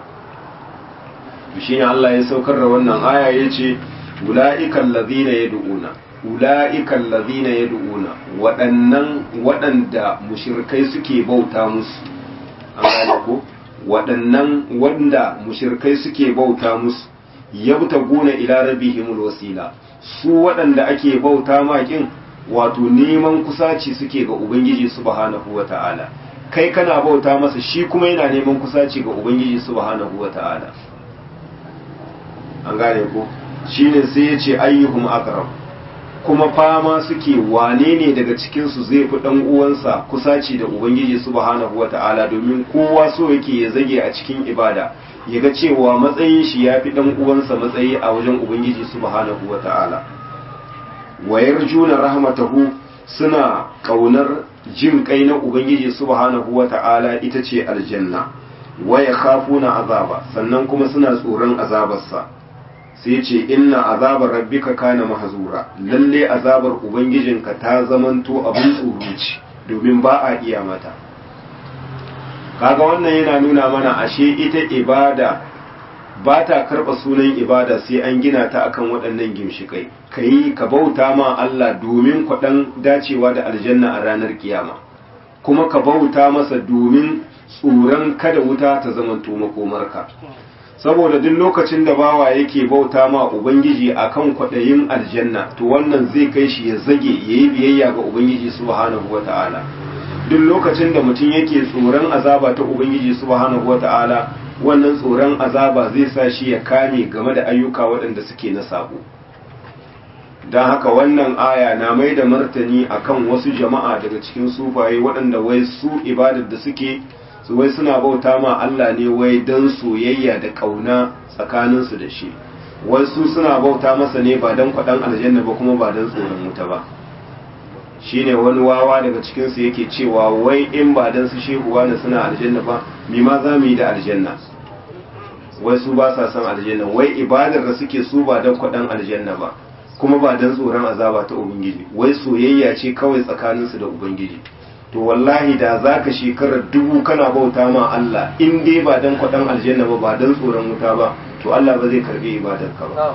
to shine Allah ya saukar da wannan aya yace ula'ikan ladina yad'una ula'ikan ladina yad'una waɗannan waɗanda mushrikai suke bauta musu an gane ko waɗannan wanda mushirkai suke bauta musu yabta gona ila rabbihimul wasila su waɗanda ake bauta makin wato neman kusaci suke ga ubangiji subhanahu wata'ala kai kana bauta masa shi kuma yana neman kusaci ga ubangiji subhanahu wata'ala an gane ko shine sai ya ce ayyuhum aqrab kuma fama suke wane ne daga cikinsu zai fi ɗan uwansa kusaci da ubangiji subhanahu wata'ala domin kowa so yake ya zage a cikin ibada ya ga cewa matsayin shi ya fi ɗan uwansa matsayi a wajen ubangiji subhanahu wata'ala wayar juna rahmatahu suna ƙaunar jin kai na ubangiji subhanahu wata'ala ita ce aljanna waya khafuna azaba sannan kuma suna tsoron azabarsa sai ce inna azabar rabbika kana mahzura lalle azabar ubangijinka ta zamanto abin tsoro ce domin ba a iya mata kaga wannan yana nuna mana ashe ita ibada ba ta karɓa sunan ibada sai an gina ta akan waɗannan gimshikai ka yi ka bauta ma Allah domin kwaɗan dacewa da aljanna a ranar kiyama kuma ka bauta masa domin tsoron kada wuta ta zamanto makomarka saboda duk lokacin da bawa yake bauta ma ubangiji akan kwaɗayin aljanna to wannan zai kai shi ya zage ya yi biyayya ga ubangiji subhanahu wata'ala duk lokacin da mutum yake tsoron azaba ta ubangiji subhanahu wata'ala wannan tsoron azaba zai sa shi ya kame game da ayyuka waɗanda suke na sabo don haka wannan aya na mai da martani akan wasu jama'a daga cikin sufaye waɗanda wai su ibadar da suke su wai suna bauta ma Allah ne wai don soyayya da ƙauna tsakaninsu da shi wai su suna bauta masa ne ba don kwaɗan aljanna ba kuma ba don tsoron wuta ba shine wani wawa daga cikinsu yake cewa wai in ba don su shehu wani suna aljanna ba mi ma za mu yi da aljanna wai su ba sa son aljanna wai ibadar da suke su ba don kwaɗan aljanna ba kuma ba don tsoron azaba ta ubangiji wai soyayya ce kawai tsakaninsu da ubangiji to wallahi da za ka shekarar dubu kana bauta ma Allah in dai ba don kwaɗan aljanna ba ba don tsoron wuta ba to Allah ba zai karɓi ibadarka ba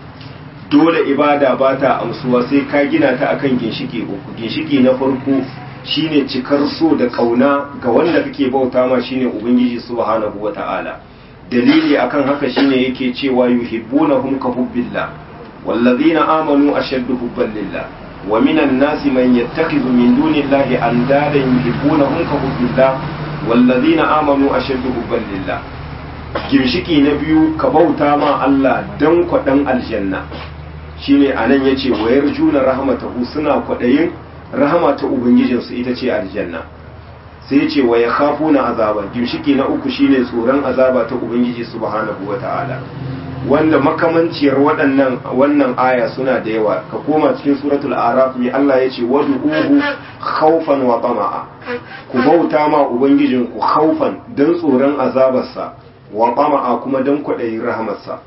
dole ibada ba ta amsuwa sai ka gina ta akan ginshiki uku ginshiki na farko shine cikar so da kauna ga wanda kake bauta ma shine ubangiji subhanahu wata'ala dalili akan haka shine yake cewa yuhibbunahum ka hubbillah wallazina amanu ashaddu hubban lillah wa minan nasi man yattakhidhu min dunillahi andadan yuhibbunahum ka hubbillah wallazina amanu ashaddu hubban lillah ginshiki na biyu ka bauta ma Allah dan kwadan aljanna shine anan yace wayar juna rahmatahu suna kwadayin rahama ta ubangijinsu ita ce aljanna sai yace wa yakhafuna azaba gimshiki na uku shine tsoron azaba ta ubangiji subhanahu wataala wanda makamanciyar waɗannan wannan aya suna da yawa ka koma cikin suratul araf mai Allah yace wad'uhu khawfan wa tama'a ku bauta ma ubangijinku khawfan dan tsoron azabarsa wa tama'a kuma dan kwadayin rahamarsa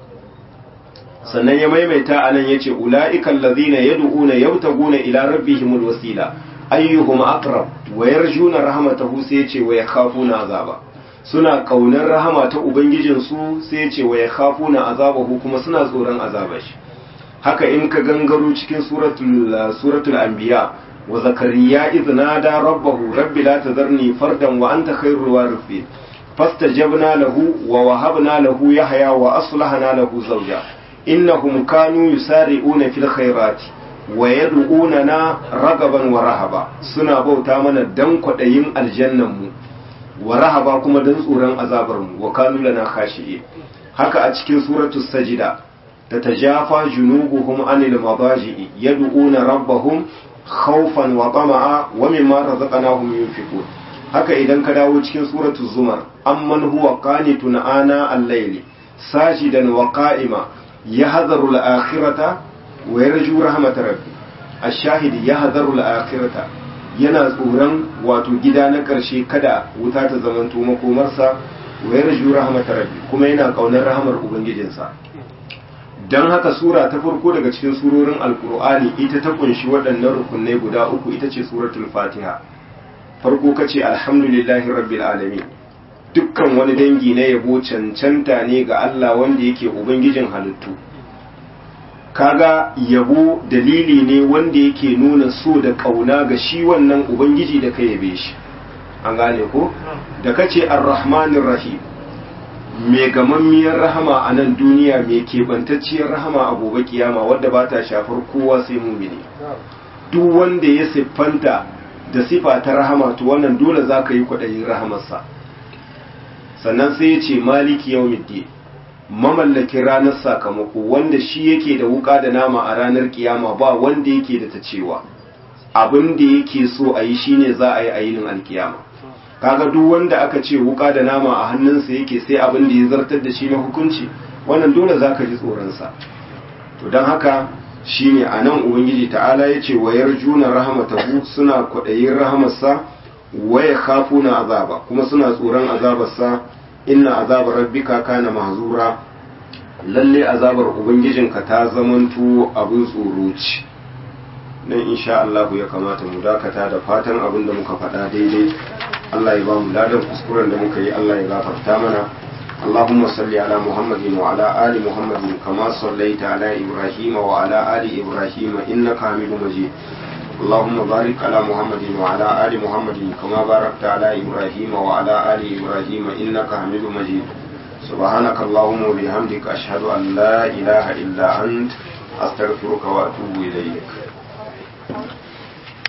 sannan ya maimaita a nan ya ce ula'ikan lazina ya du'una yabtaguna ila rabbihimul wasila ayyuhum aqrab wa yarjuna rahmatahu sai ya ce wa yakhafuna azaba suna kaunar rahama ta ubangijin su sai ya ce wa yakhafuna azabahu kuma suna tsoron azabar shi haka in ka gangaro cikin suratul suratul anbiya wa zakariya idh nada rabbahu rabbi la tadharni fardan wa anta khairul warithin fastajabna lahu wa wahabna lahu yahya wa aslahna lahu zawja innahum kanu yusari'una fil khairati wa yad'unana ragaban wa rahaba suna bauta mana dan kwadayin aljannan mu wa rahaba kuma dan tsoron azabar mu wa kanu lana khashi'in haka a cikin suratul sajida tatajafa junubuhum anil madaji'i yad'una rabbahum khawfan wa tama'a wa mimma razaqnahum yunfiqun haka idan ka dawo cikin suratul zumar amman huwa qanitun ana al-layli sajidan wa qa'ima يهذر الآخرة ويرجو رحمة ربي الشاهد يهذر الآخرة yana tsoron wato gida na ƙarshe kada wuta ta zamanto makomarsa wa yarju rahmatar rabbi kuma yana ƙaunar rahamar ubangijinsa don haka sura ta farko daga cikin surorin alkur'ani ita ta kunshi waɗannan rukunai guda uku ita ce suratul fatiha farko kace alhamdulillahi rabbil alamin dukkan wani dangi na yabo cancanta ne ga Allah wanda yake Ubangijin halittu kaga yabo dalili ne wanda yake nuna so da kauna ga shi wannan Ubangiji da ka yabe shi an gane ko da kace ar-rahmanir rahim mai gamammiyar rahama a nan duniya mai keɓantacciyar rahama a gobe kiyama wadda ba ta shafar kowa sai mumini duk wanda ya siffanta da sifa ta rahama to wannan dole za ka yi kwaɗayin rahamarsa sannan sai ya ce maliki yau middi mamallakin ranar sakamako wanda shi yake da wuka da nama a ranar kiyama ba wanda yake da ta cewa abin da yake so a yi shine za a yi a yinin alkiyama kaga duk wanda aka ce wuka da nama a hannunsa yake sai abin da ya zartar da shi na hukunci wannan dole za ka ji tsoronsa to don haka shine a nan ubangiji ta'ala ya ce wayar juna rahamatahu suna kwaɗayin rahamarsa waya na azaba kuma suna tsoron azabarsa inna azabar rabbika kana mahzura lalle azabar ubangijinka ta zamanto abin tsoro ce nan insha Allah ya kamata mu dakata da fatan abin da muka faɗa daidai Allah ya ba mu ladan kuskuren da muka yi Allah ya gafarta mana اللهم صل على محمد وعلى آل محمد كما صليت على إبراهيم وعلى آل إبراهيم إنك حميد مجيد اللهم بارك على محمد وعلى آل محمد كما باركت على إبراهيم وعلى آل إبراهيم إنك حميد مجيد سبحانك اللهم وبحمدك أشهد أن لا إله إلا أنت أستغفرك وأتوب إليك